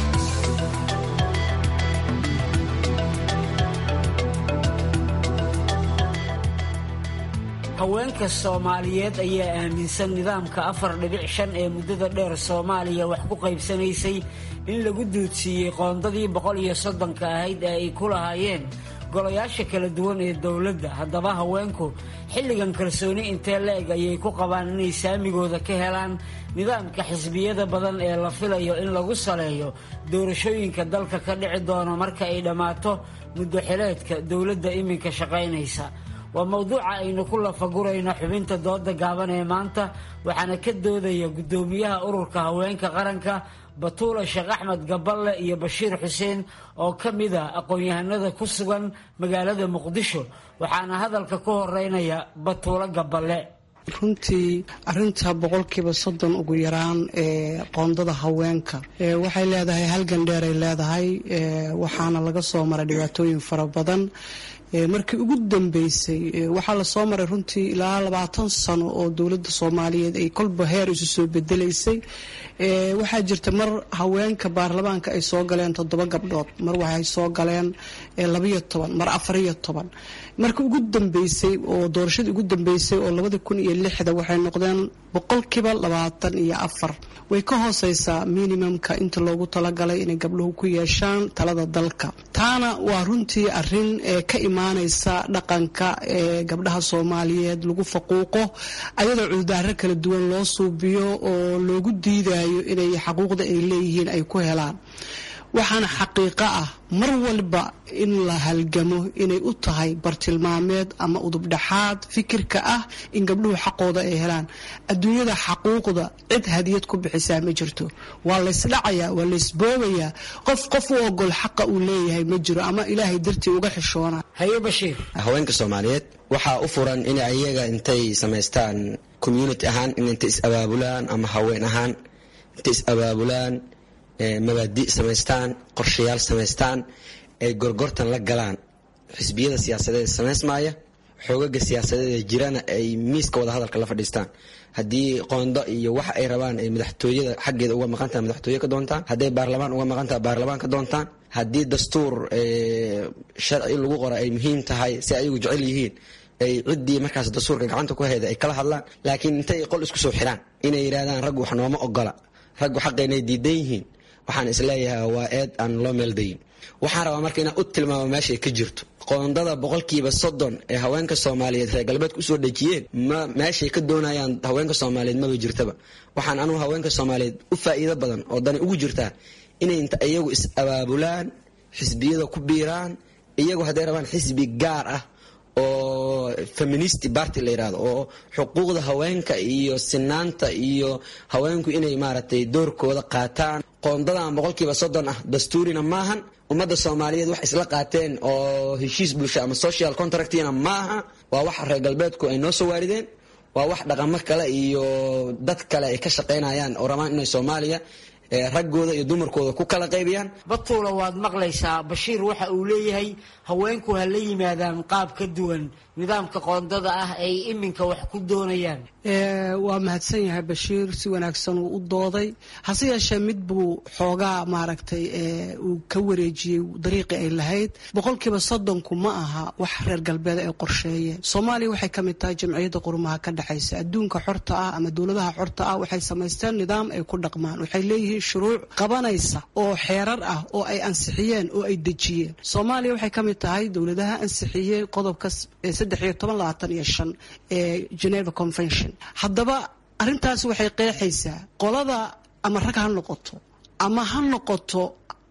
haweenka soomaaliyeed ayaa aaminsan nidaamka afar dhibic shan ee muddada dheer soomaaliya wax ku qaybsanaysay in lagu duudsiiyey qoondadii boqol iyo soddonka ahayd ee ay ku lahaayeen golayaasha kala duwan ee dowladda haddaba haweenku xilligan kalsooni intee la-eg ayay ku qabaan inay saamigooda ka helaan nidaamka xisbiyada badan ee la filayo in lagu saleeyo doorashooyinka dalka ka dhici doona marka ay dhammaato muddo xileedka dowladda iminka shaqaynaysa waa mowduuca aynu ku lafagurayno xubinta dooda gaaban ee maanta waxaana ka doodaya guddoomiyaha ururka haweenka qaranka batuula sheekh axmed gaballe iyo bashiir xuseen oo ka mid a aqoon-yahanada ku sugan magaalada muqdisho waxaana hadalka ku horeynaya batuulo gaballe runtii arinta boqolkiiba soddon ugu yaraan ee qoondada haweenka waxay leedahay halgan dheeray leedahay waxaana laga soo maray dhibaatooyin fara badan markii ugu dambeysay waxaa lasoo maray runtii ilaa labaatan sano oo dowladda soomaaliyeed ay kolba heer isu soo bedelaysay waxaa jirta mar haweenka baarlamaanka ay soo galeen toddoba gabdhood mar waxay soo galeen labayo toban mar afariyo toban markii ugu dambeysay oo doorashadii ugu dambeysay oo labada kun iyo lixda waxay noqdeen boqolkiiba labaatan iyo afar way ka hooseysaa minimumka inta loogu talagalay inay gabdhuhu ku yeeshaan talada dalka taana waa runtii arin ka imaaneysa dhaqanka ee gabdhaha soomaaliyeed lagu faquuqo ayadoo cudurdaaro kala duwan loo suubiyo oo loogu diidayo inay xaquuqda ay leeyihiin ay ku helaan waxaana xaqiiqo ah mar walba in la halgamo inay u tahay bartilmaameed ama udubdhaxaad fikirka ah in gabdhuhu xaqooda ay helaan adduunyada xaquuqda cid hadiyad ku bixisaa ma jirto waa laysdhacayaa waa laysboobayaa qof qof u ogol xaqa uu leeyahay ma jiro ama ilaahay dartii uga xishoona haye bashiir haweenka soomaaliyeed waxaa u furan in ayaga intay samaystaan community ahaan in intay is-abaabulaan ama haween ahaan intay is-abaabulaan mabaadi samaystaan qorshayaal samaystaan ay gorgortan la galaan xisbiyada siyaasadeed samaysmaaya xoogaga siyaasadeed jirana ay miiska wada hadalka la fadhiistaan haddii qoondo iyo waxa ay rabaan ay madaxtooyada xaggeeda uga maqan tahay madaxtooye ka doontaan hadday baarlamaan uga maqan tahay baarlamaan ka doontaan haddii dastuur sharci lagu qora ay muhiim tahay si ayagu jecel yihiin ay ciddii markaas dastuurka gacanta ku hayda ay kala hadlaan laakiin intay qol isku soo xiraan inay yidhahdaan raggu wax nooma ogola raggu xaqeynay diidan yihiin waxaan isleeyahay waa eed aan loo meeldayin waxaan rabaa marka inaan u tilmaamo meeshay ka jirto qoondada boqolkiiba soddon ee haweenka soomaaliyeed reer galbeedka usoo dhejiyeen ma meeshay ka doonayaan haweenka soomaaliyeed maba jirtaba waxaan anugu haweenka soomaaliyeed u faa'iido badan oo dani ugu jirtaa inay inta iyagu is abaabulaan xisbiyada ku biiraan iyagu hadday rabaan xisbi gaar ah oo feminist party la yidhahdo oo xuquuqda haweenka iyo sinaanta iyo haweenku inay maaragtay doorkooda qaataan qoondadan boqolkiiba soddon ah dastuurina maahan ummadda soomaaliyeed wax isla qaateen oo heshiis bulsho ama social contractina maaha waa wax reer galbeedku ay noo soo waarideen waa wax dhaqamo kale iyo dad kale ay ka shaqaynayaan oo rabaan inay soomaaliya raggooda iyo dumarkooda ku kala qaybiyaan batuula waad maqlaysaa bashiir waxa uu leeyahay haweenku ha la yimaadaan qaab ka duwan nidaamka qoondada ah ay iminka wax ku doonayaan waa mahadsan yahay bashiir si wanaagsan uu u dooday hase yeeshee mid buu xoogaa maaragtay uu ka wareejiyey dariiqii ay lahayd boqolkiiba soddonku ma aha wax reer galbeed ay qorsheeyeen soomaaliya waxay ka mid tahay jamciyadda qurumaha ka dhexaysa adduunka xorta ah ama dowladaha xorta ah waxay samaysteen nidaam ay ku dhaqmaan waxay leeyihiin shuruuc qabanaysa oo xeerar ah oo ay ansixiyeen oo ay dejiyeen soomaaliya waxay ka mid tahay dowladaha ansixiyey qodobka saddex iyo toban labaatan iyo shan ee geneva convention haddaba arrintaas waxay qeexaysaa qolada ama rag ha noqoto ama ha noqoto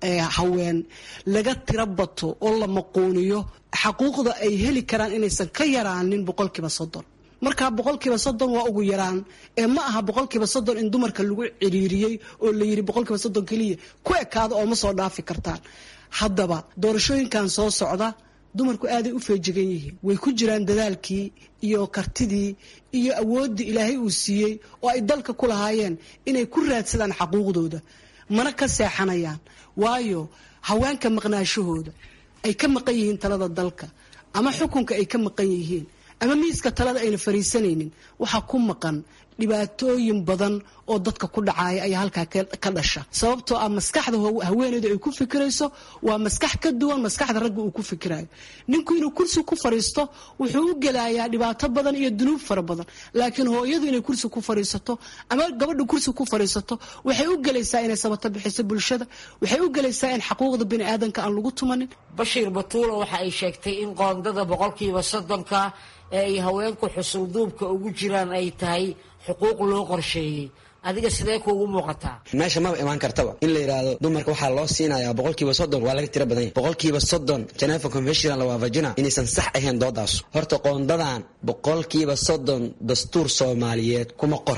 haween laga tiro bato oo la maquuniyo xaquuqda ay heli karaan inaysan ka yaraanin boqolkiiba soddon markaa boqolkiiba soddon waa ugu yaraan ee ma aha boqolkiiba soddon in dumarka lagu ciriiriyey oo la yidhi boqolkiiba soddon keliya ku ekaada oo ma soo dhaafi kartaan haddaba doorashooyinkan soo socda dumarku aaday u feejigan yihiin way ku jiraan dadaalkii iyo kartidii iyo awooddii ilaahay uu siiyey oo ay dalka ku lahaayeen inay ku raadsadaan xaquuqdooda mana ka seexanayaan waayo haweenka maqnaashahooda ay ka maqan yihiin talada dalka ama xukunka ay ka maqan yihiin ama miiska talada ayna fariisanaynin waxaa ku maqan dhibaatooyin badan oo dadka ku dhacaya ayaa halkaa ka dhasha sababtoo ah maskaxda haweeneyda ay ku fikirayso waa maskax ka duwan maskaxda ragga uu ku fikirayo ninku inuu kursi ku fariisto wuxuu u gelayaa dhibaato badan iyo dunuub fara badan laakiin hooyadu inay kursi ku fariisato ama gabadha kursi ku fariisato waxay u gelaysaa inay sabato bixiso bulshada waxay u gelaysaa in xaquuqda bini aadanka aan lagu tumanin bashiir batuula waxa ay sheegtay in qoondada boqolkiiba soddonka ee ay haweenku xusulduubka ugu jiraan ay tahay xuquuq loo qorsheeyey adiga sidee kuugu muuqataa meesha maba imaan kartaba in la yidhaahdo dumarka waxaa loo siinayaa boqolkiiba soddon waa laga tiro badan yahy boqolkiiba soddon geneva convention la waafajina inaysan sax ahayn doodaas horta qoondadan boqolkiiba soddon dastuur soomaaliyeed kuma qorna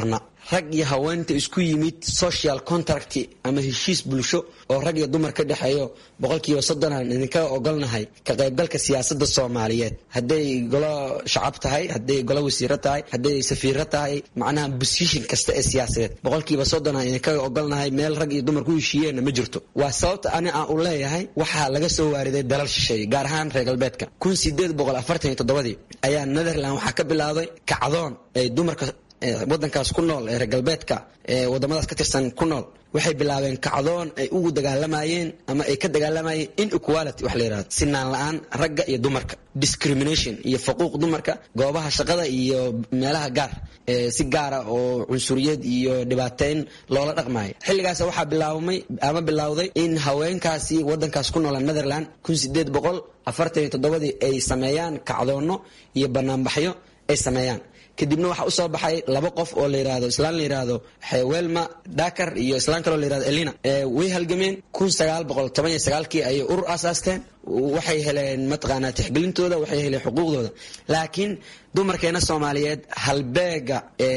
rag iyo haweenta isku yimid social contract ama heshiis bulsho oo rag iyo dumar ka dhexeeyo boqolkiiba soddonaan idinka ogolnahay ka qaybgalka siyaasada soomaaliyeed hadday golo shacab tahay hadday golo wasiiro tahay hadday safiiro tahay macnaha bosishin kasta ee siyaasadeed boqolkiiba soddonaan idinka ogolnahay meel rag iyo dumar ku heshiiyeenna ma jirto waa sababta ani aan u leeyahay waxaa laga soo waariday dalal shisheeye gaar ahaan reer galbeedka kun sideed boqol afartan iyo toddobadii ayaa netherland waxaa ka bilowday kacdoon ay dumarka wadankaas ku nool ee reer galbeedka ee wadamadaas ka tirsan ku nool waxay bilaabeen kacdoon ay ugu dagaalamayeen ama ay ka dagaalamayeen inequality wax la yidhahdo sinaan la-aan ragga iyo dumarka discrimination iyo faquuq dumarka goobaha shaqada iyo meelaha gaar si gaara oo cunsuriyad iyo dhibaateyn loola dhaqmayo xilligaas waxaa bilaabmay ama bilowday in haweenkaasi wadankaas ku noola netherland kun sideed boqol afartan iyo toddobadii ay sameeyaan kacdoono iyo banaanbaxyo ay sameeyaan kadibna waxaa usoo baxay laba qof oo la yirahdo islaan la yirahdo welma dakar iyo islaan kaloo la yirahdo elina way halgameen kun sagaal boqol toban iyo sagaalkii ayay urur aasaasteen waxay heleen mataqaanaa tixgelintooda waxay heleen xuquuqdooda laakiin dumarkeena soomaaliyeed halbeega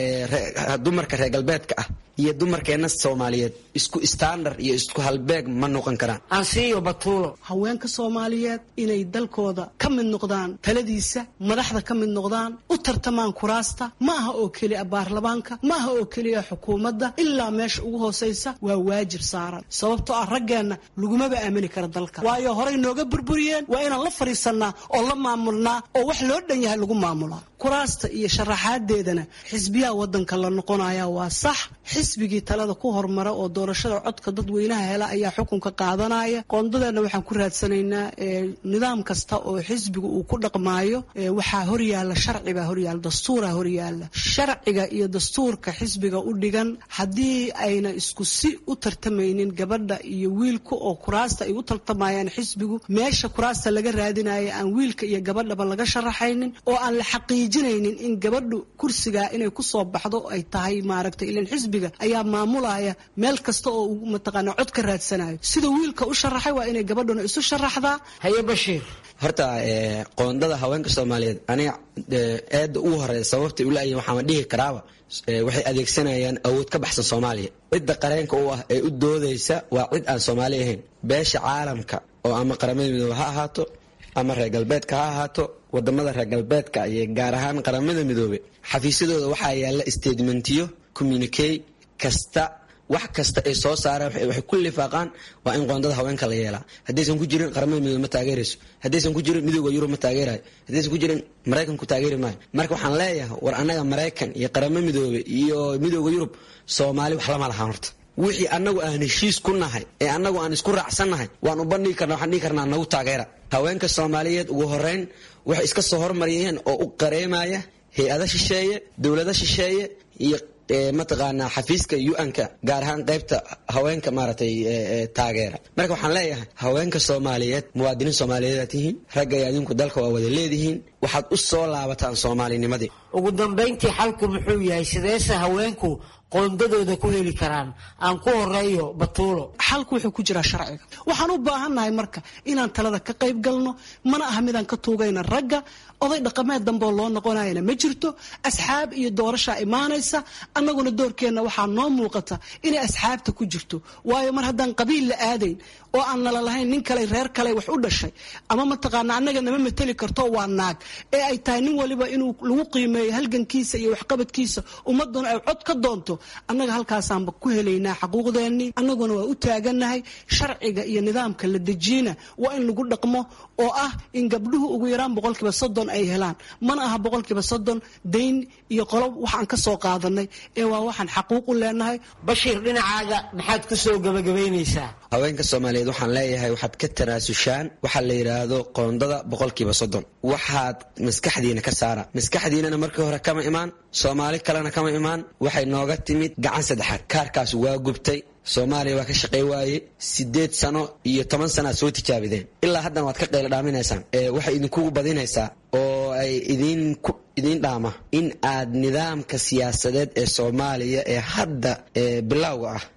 dumarka reer galbeedka ah iyo dumarkeena soomaaliyeed isku standard iyo isku halbeeg ma noqon karaan ansiyo batuulo haweenka soomaaliyeed inay dalkooda ka mid noqdaan taladiisa madaxda ka mid noqdaan u tartamaan kuraasta ma aha oo keliya baarlamaanka ma aha oo keliya xukuumadda ilaa meesha ugu hoosaysa waa waajib saaran sababtoo ah raggeenna lagumaba aamini kara dalka waayo horay nooga burburiyeen waa inaan la fadhiisannaa oo la maamulnaa oo wax loo dhan yahay lagu maamulaa kuraasta iyo sharaxaadeedana xisbiyaha wadanka la noqonaya waa sax xisbigii talada ku hormara oo doorashada codka dadweynaha hela ayaa xukunka qaadanaya qoondadeenna waxaan ku raadsanaynaa nidaam kasta oo xisbiga uu ku dhaqmaayo waxaa horyaala sharcibaa horyaala dastuuraa horyaala sharciga iyo dastuurka xisbiga u dhigan haddii ayna isku si u tartamaynin gabadha iyo wiilka oo kuraasta ay u tartamayaan xisbigu meesha kuraasta laga raadinaya aan wiilka iyo gabadhaba laga sharaxaynin oo aan la xaqiijinaynin in gabadhu kursigaa inay kusoo baxdo ay tahay maaragtay ilan xisbiga ayaa maamulaya meel kasta oo uu mataqaana cod ka raadsanayo sida wiilka u sharaxay waa inay gabadhuna isu sharaxdaa haye bashiir horta qoondada haweenka soomaaliyeed aniga eedda ugu horeeya sababtay ulayihin waxaama dhihi karaaba waxay adeegsanayaan awood ka baxsan soomaaliya cidda qareenka u ah ee u doodaysa waa cid aan soomaali ahayn beesha caalamka oo ama qaramada midoobe ha ahaato ama reer galbeedka ha ahaato wadamada reer galbeedka iyo gaar ahaan qaramada midoobe xafiisyadooda waxaa yaalla statementiyo communique kasta wax kasta ay soo saaraan waxay ku lifaaqaan waa in qoondada haweenka la yeelaa haddaysan ku jirin qaramada midoobe ma taageerayso haddaysan ku jirin midooda yurub ma taageerayo haddaysan ku jirin maraykanku taageeri maayo marka waxaan leeyahay war annaga maraykan iyo qaramo midoobe iyo midooda yurub soomaali wax lama lahaan horta wixii annagu aan heshiis ku nahay ee annagu aan isku raacsannahay waan u bandhigi karna waxaan dhihi karnaa nagu taageera haweenka soomaaliyeed ugu horeyn waxay iska soo hormariyeen oo u qareemaya hay-ada shisheeye dowlado shisheeye iyo mataqaanaa xafiiska u-n-ka gaar ahaan qaybta haweenka maaragtay taageera marka waxaan leeyahay haweenka soomaaliyeed muwaadiniin soomaaliyeed tihiin ragga iyo adinku dalka waa wada leedihiin waxaad u soo laabataan soomaalinimadii ugu dambayntii xalku muxuu yahay sideese haweenku qoondadooda ku heli karaan aan ku horeeyo batuulo xalku wuxuu ku jiraa sharciga waxaan u baahannahay marka inaan talada ka qayb galno mana aha midaan ka tuugayna ragga oday dhaqameed damboo loo noqonayana ma jirto asxaab iyo doorashaa imaanaysa annaguna doorkeenna waxaa noo muuqata inay asxaabta ku jirto waayo mar haddaan qabiil la aadayn oo aan nala lahayn nin kale reer kale wax u dhashay ama mataqaana annaga nama mateli karto waa naag ee ay tahay nin waliba inuu lagu qiimeeyo halgankiisa iyo waxqabadkiisa ummaduna ay cod ka doonto annaga halkaasaanba ku helaynaa xaquuqdeennii annaguna waa u taagannahay sharciga iyo nidaamka la dejiyena waa in lagu dhaqmo oo ah in gabdhuhu ugu yaraan boqolkiiba soddon ay helaan mana aha boqolkiiba soddon dayn iyo qolob waxaan ka soo qaadanay ee waa waxaan xaquuq u leenahay bashiir dhinacaaga maxaad ku soo gabagabaynaysaa haweenka soomaaliyeed waxaan leeyahay waxaad ka tanaasushaan waxaa la yidhaahdo qoondada boqolkiiba soddon waxaad maskaxdiina ka saara maskaxdiinana markii hore kama imaan soomaali kalena kama imaan waxay nooga timid gacan saddexaad kaarkaas waa gubtay soomaaliya waa ka shaqey waaye sideed sano iyo toban sana aad soo tijaabideen ilaa haddana waad ka qaylo dhaaminaysaan waxay idinkugu badinaysaa oo ay idinku idiin dhaama in aad nidaamka siyaasadeed ee soomaaliya ee hadda bilowga ah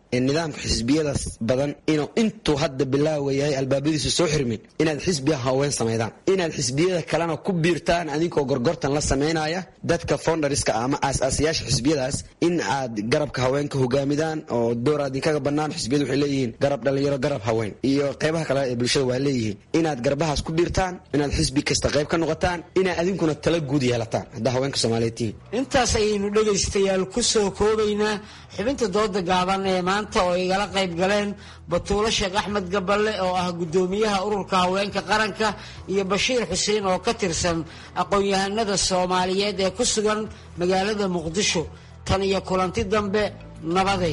nidaamka xisbiyadaas badan inuu intuu hadda bilaawa yahay albaabadiisu soo xirmin inaad xisbiya haween samaydaan inaad xisbiyada kalena ku biirtaan adinkoo gorgortan la samaynaya dadka founderska ama aas-aasayaasha xisbiyadaas in aad garabka haweenka hogaamidaan oo door aad idinkaga bannaan xisbiyadu waxay leeyihiin garab dhalinyaro garab haween iyo qeybaha kale ee bulshada waa leeyihiin inaad garbahaas ku biirtaan inaad xisbi kasta qayb ka noqotaan inaad adinkuna tala guud yeelataan haddaa haweenka soomaaliyeed tihiin intaas ayaynu dhegaystayaal ku soo koobaynaa xubinta dooda gaaban ee maanta oo igala qayb galeen batuulo sheekh axmed gaballe oo ah guddoomiyaha ururka haweenka qaranka iyo bashiir xuseen oo ka tirsan aqoon-yahanada soomaaliyeed ee ku sugan magaalada muqdisho tan iyo kulanti dambe nabaday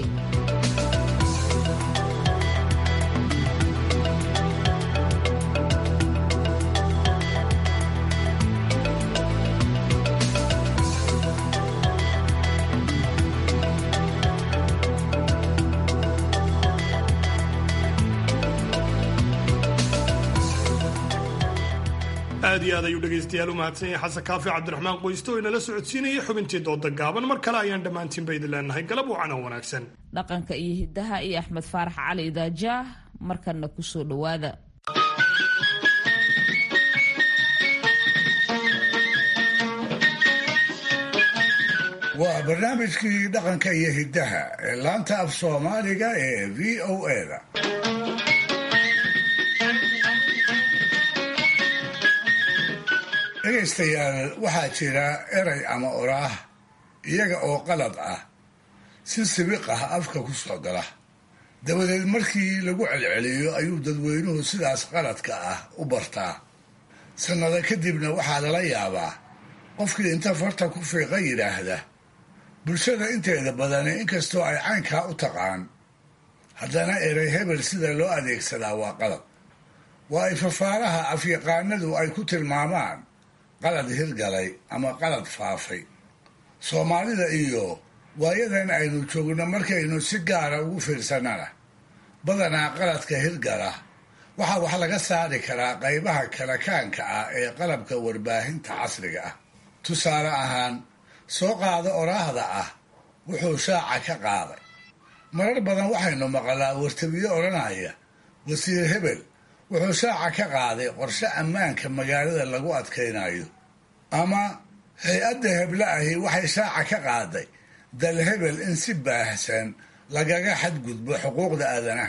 aad iyo aad ayuu dhegaystayaal u mahadsan yahay xasan kaafi cabdiraxmaan qoyste oo inala socodsiinaya xubintii dooda gaaban mar kale ayaan dhammaantiinba idin leenahay galab wacan oo wanaagsan dhaqanka iyo hiddaha iyo axmed faarax cali idaajaah markanna ku soo dhowaada waa barnaamijkii dhaqanka iyo hiddaha ee laanta af soomaaliga ee v o eda dhegaystayaal waxaa jira eray ama oraah iyaga oo qalad ah si sibiq ah afka ku soo gala dabadeed markii lagu celceliyo ayuu dadweynuhu sidaas qaladka ah u bartaa sannado kadibna waxaa lala yaabaa qofkii inta farta ku fiiqa yidhaahda bulshada inteeda badani inkastoo ay caynkaa u taqaan haddana erey hebel sida loo adeegsadaa waa qalad waa ay fafaaraha afyaqaanadu ay ku tilmaamaan qalad hirgalay ama qalad faafay soomaalida iyo waayadan aynu joogno markaynu si gaara ugu fiirsannana badanaa qaladka hirgala waxaa wax laga saari karaa qaybaha kalakaanka ah ee qalabka warbaahinta casriga ah tusaale ahaan soo qaado oraahda ah wuxuu shaaca ka qaaday marar badan waxaynu maqalaa wartabiyo odhanaya wasiir hebel wuxuu shaaca ka qaaday qorshe ammaanka magaalada lagu adkaynayo ama hay-adda heble ahi waxay shaaca ka qaaday dal hebel in si baahsan lagaga xadgudbo xuquuqda aadanaha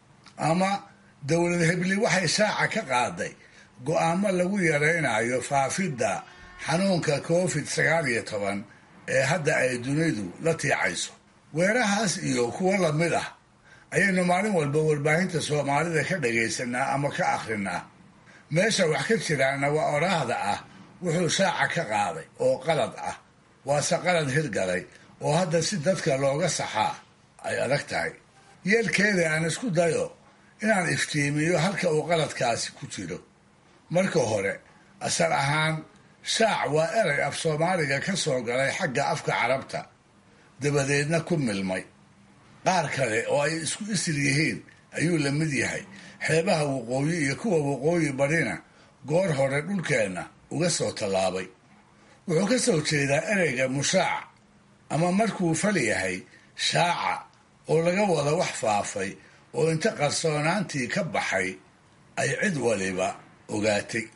ama dowlad hebli waxay shaaca ka qaaday go-aamo lagu yaraynayo faafidda xanuunka covid sagaal iyo toban ee hadda ay dunidu la tiicayso weerahaas iyo kuwo lamid ah ayaynu maalin walba warbaahinta soomaalida ka dhagaysanaa ama ka akhrinaa meesha wax ka jiraana waa oraahda ah wuxuu shaaca ka qaaday oo qalad ah waase qalad hirgalay oo hadda si dadka looga saxaa ay adag tahay yeelkeeda aan isku dayo inaan iftiimiyo halka uu qaladkaasi ku jiro marka hore asal ahaan shaac waa erey af soomaaliga ka soo galay xagga afka carabta dabadeedna ku milmay qaar kale oo ay isku isir yihiin ayuu la mid yahay xeebaha waqooyi iyo kuwa waqooyi barina goor hore dhulkeenna uga soo tallaabay wuxuu ka soo jeedaa ereyga mushaac ama markuu fal yahay shaaca oo laga wada wax faafay oo inta qarsoonaantii ka baxay ay cid waliba ogaatay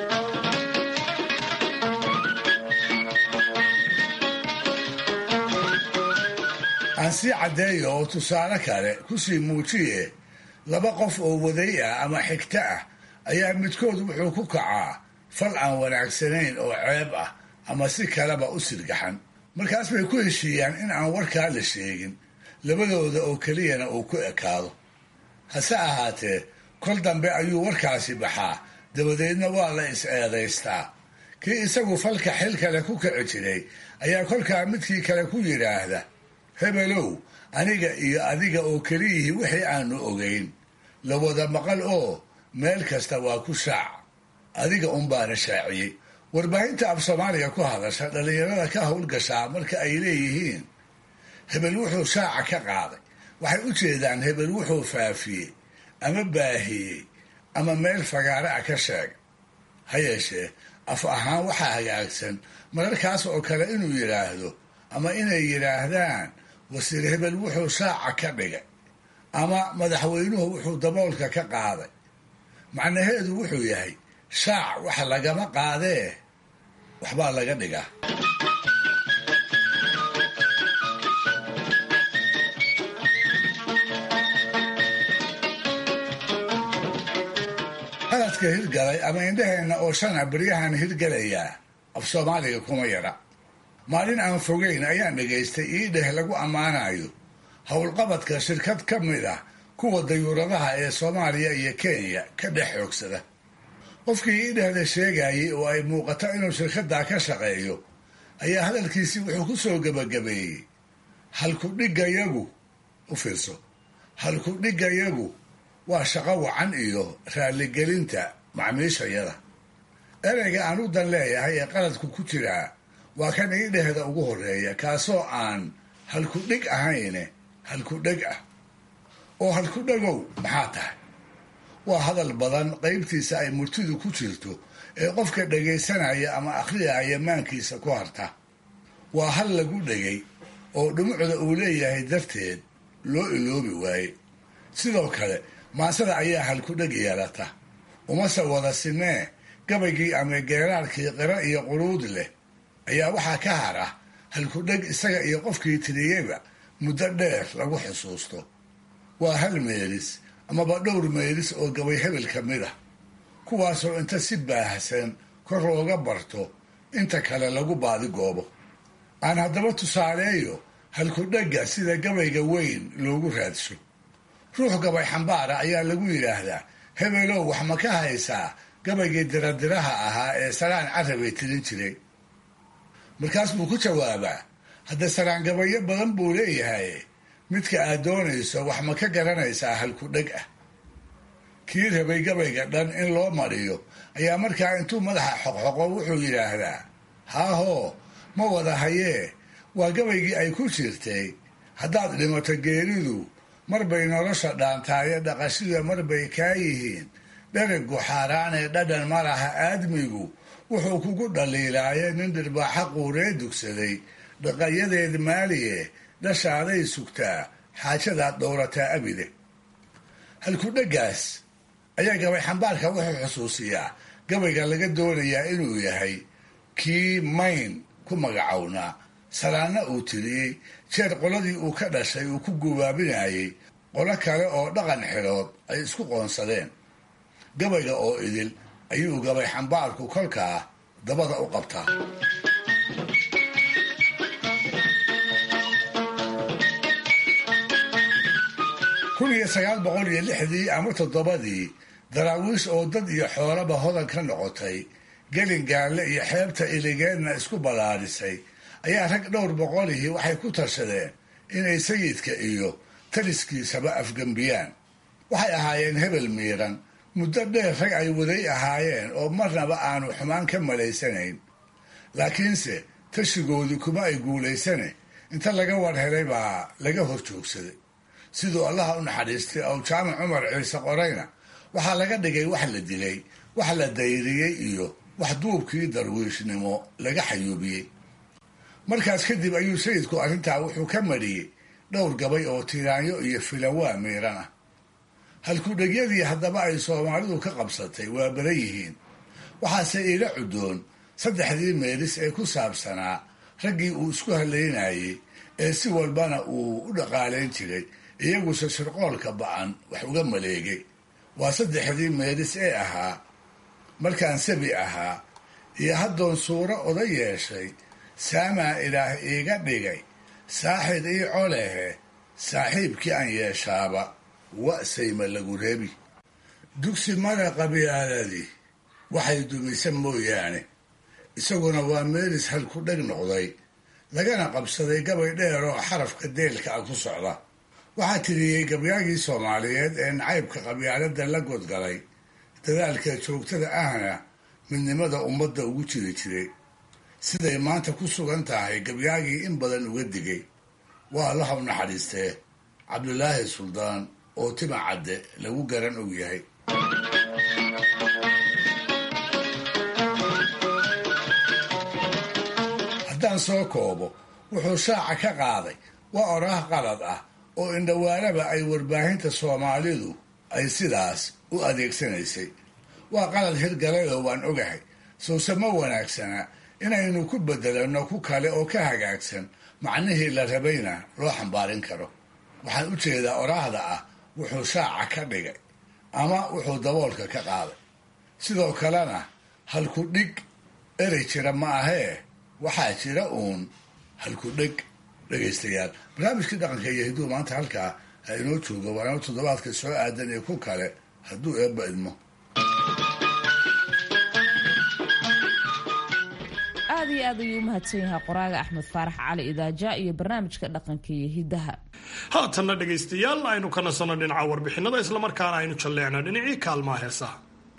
aan sii caddeeyo oo tusaale kale kusii muujiye laba qof oo waday ah ama xigto ah ayaa midkood wuxuu ku kacaa fal aan wanaagsanayn oo ceeb ah ama si kaleba u sirgaxan markaas bay ku heshiiyaan in aan warkaa la sheegin labadooda oo keliyana uu ku ekaado hase ahaatee kol dambe ayuu warkaasi baxaa dabadeedna waa la is-eedaystaa kii isagu falka xil kale ku kici jiray ayaa kolkaa midkii kale ku yidhaahda hebelow aniga iyo adiga oo keliyihii wixii aanu ogayn la wada maqal oo meel kasta waa ku shaac adiga unbaana shaaciyey warbaahinta af soomaaliga ku hadasha dhallinyarada ka howlgashaa marka ay leeyihiin hebel wuxuu shaaca ka qaaday waxay u jeedaan hebel wuxuu faafiyey ama baahiyey ama meel fagaare ah ka sheegay ha yeeshee af ahaan waxaa hagaagsan mararkaas oo kale inuu yidhaahdo ama inay yidhaahdaan wasiir hebel wuxuu shaaca ka dhigay ama madaxweynuhu wuxuu daboolka ka qaaday macnaheedu wuxuu yahay shaac wax lagama qaadee waxbaa laga dhigaa qaladka hirgalay ama indhaheenna oo shana beryahan hirgelayaa af soomaaliga kuma yara maalin aan fogeyn ayaan dhegaystay iidheh lagu ammaanayo howlqabadka shirkad ka mid ah kuwa dayuuradaha ee soomaaliya iyo kenya ka dhex xoogsada qofkii iidhehda sheegayay oo ay muuqato inuu shirkaddaa ka shaqeeyo ayaa hadalkiisii wuxuu ku soo gebagabeeyey halkudhigayagu u fiirso halkudhigayagu waa shaqo wacan iyo raalligelinta macmiishayada ereyga aan u dan leeyahay ee qaladku ku jiraa waa kan iidhehda ugu horeeya kaasoo aan halkudhig ahayne halkudheg ah oo halkudhegow maxaa tahay waa hadal badan qaybtiisa ay murtidu ku jirto ee qofka dhegaysanaya ama akhriyaya maankiisa ku harta waa hal lagu dhegay oo dhumucda uu leeyahay darteed loo iloobi waaye sidoo kale maasada ayaa halkudheg yeelata umase wada simee gabaygii ama geeraarkii qiro iyo quruud leh ayaa waxaa ka hara halkudheg isaga iyo qofkii tiriyeyba muddo dheer lagu xusuusto waa hal meelis amaba dhowr meelis oo gabay hebel ka mid ah kuwaasoo inta si baahsan kor looga barto inta kale lagu baadigoobo aan haddaba tusaaleeyo halkudhegga sida gabayga weyn loogu raadsho ruux gabay xambaara ayaa lagu yidhaahdaa hebelow wax ma ka haysaa gabaygii diradiraha ahaa ee saraan carabay tirin jiray markaas buu ku jawaabaa hadda saraan gabayo badan buu leeyahay midka aad doonayso wax ma ka garanaysaa halkudheg ah kii rabay gabayga dhan in loo mariyo ayaa markaa intuu madaxa xoqxoqo wuxuu yidhaahdaa haahoo ma wada hayee waa gabaygii ay ku jirtay haddaad dhimato geeridu marbay nolosha dhaantaayo dhaqashida marbay kaa yihiin dherigu xaaraanee dhadhan ma laha aadmigu wuxuu kugu dhaliilaaye nin dhirbaaxa quuree dugsaday dhaqayadeed maaliye dhashaaday sugtaa xaajadaad dhowrataa abide halkudheggaas ayaa gabay xambaarka wuxuu xusuusiyaa gabayga laga doonayaa inuu yahay kii mayn ku magacownaa salaanna uu tiriyey jeer qoladii uu ka dhashay uu ku gubaabinayay qolo kale oo dhaqan xilood ay isku qoonsadeen gabayga oo idil ayuu gabay xambaarku kolkaa dabada u qabtaa kun iyo sagaal boqol iyo lixdii ama toddobadii daraawiish oo dad iyo xoolaba hodan ka noqotay gelin gaalle iyo xeebta iligeedna isku ballaarisay ayaa rag dhowr boqolihii waxay ku tashadeen inay sayidka iyo taliskiisaba afgembiyaan waxay ahaayeen hebel miiran muddo dheer rag ay waday ahaayeen oo marnaba aanu xumaan ka malaysanayn laakiinse tashigoodii kuma ay guulaysane inta laga war helay baa laga hor joogsaday siduu allaha u naxariistay ow jaamac cumar ciise qorayna waxaa laga dhigay wax la dilay wax la dayriyey iyo wax duubkii darwiishnimo laga xayuubiyey markaas kadib ayuu sayidku arrintaa wuxuu ka mariyey dhowr gabay oo tiraanyo iyo filawaa miiran ah halkudhegyadii haddaba ay soomaalidu ka qabsatay waa badan yihiin waxaase iila cudoon saddexdii meelis ee ku saabsanaa raggii uu isku halaynayey ee si walbana uu u dhaqaalayn jiray iyaguse shirqoolka ba-an wax uga maleegay waa saddexdii meelis ee ahaa markaan sabi ahaa iyo haddoon suuro oda yeeshay saamaa ilaah iiga dhigay saaxid ii colehe saaxiibkii aan yeeshaaba wa'sayma lagu reebi dugsi mara qabyaaladii waxay dumisa mooyaane isaguna waa meelis halku dheg noqday lagana qabsaday gabay dheer oo xarafka deelka ah ku socda waxaa tiriyey gabyaagii soomaaliyeed ee nacaybka qabyaalada la godgalay dadaalka joogtada ahna midnimada ummadda ugu jiri jiray siday maanta ku sugan tahay gabyaagii in badan uga digay waa allaha u naxariistee cabdulaahi suldaan oo tima cadde lagu garan og yahay haddaan soo koobo wuxuu shaaca ka qaaday waa oraah qalad ah oo indhawaanaba ay warbaahinta soomaalidu ay sidaas u adeegsanaysay waa qalad hirgalayoo waan ogahay sowse ma wanaagsana inaynu ku bedelanno ku kale oo ka hagaagsan macnihii la rabayna loo xambaarin karo waxaan u jeedaa oraahda ah wuxuu shaaca ka dhigay ama wuxuu daboolka ka qaaday sidoo kalena halku dhig erey jira ma ahee waxaa jira uun halku dheg dhegaystayaal barnaamijkii dhaqanka iyo hidduu maanta halkaa ha inoo joogo waana toddobaadka soo aadan ee ku kale hadduu eebba idmo aad iyo aad ayuu u mahadsan yahay qoraaga axmed faarax cali idaaja iyo barnaamijka dhaqanka iyo hiddaha haatanna dhegaystayaal aynu ka nasanno dhinaca warbixinada islamarkaana aynu jalleecno dhinacii kaalmaha heesaha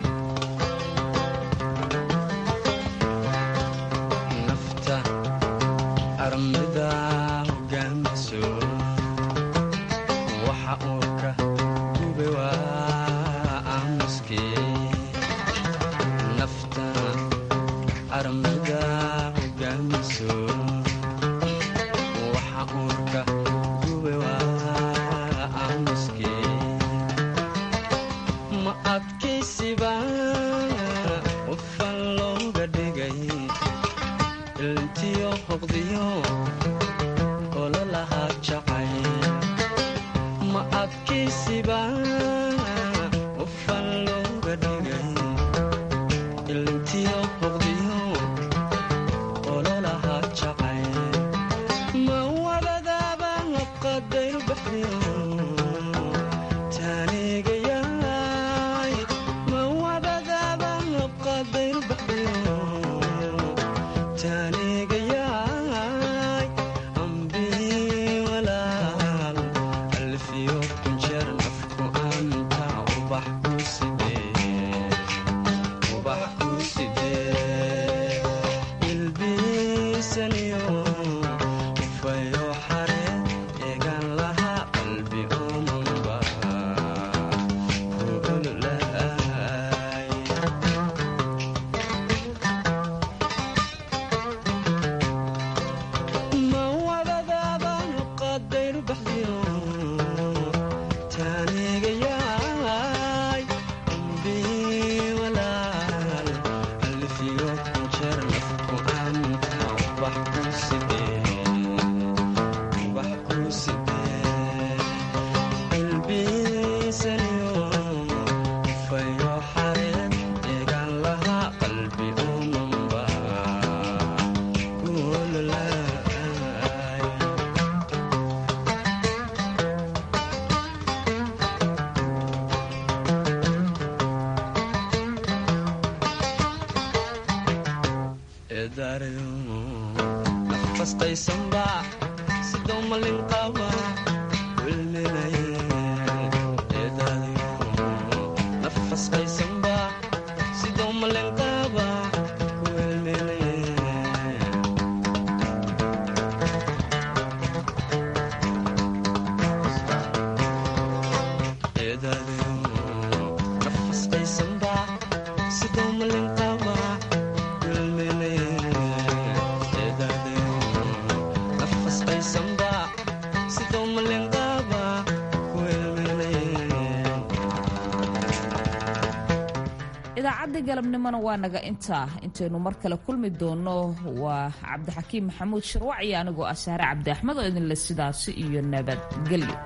idaacadda galabnimona waa naga intaa intaynu mar kale kulmi doono waa cabdixakiim maxamuud shirwac iyo anigoo ah saare cabdi axmed oo idinle sidaasi iyo nabadgelyo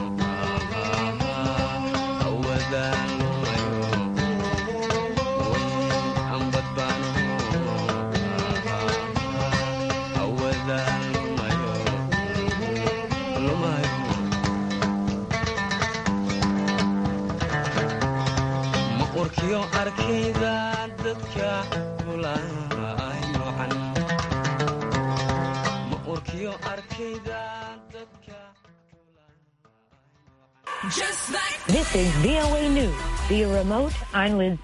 Thank you. urkiyo arkayda dadka kulay noocan ma urkiyo arkayda dadka This is VOA News via remote. I'm Liz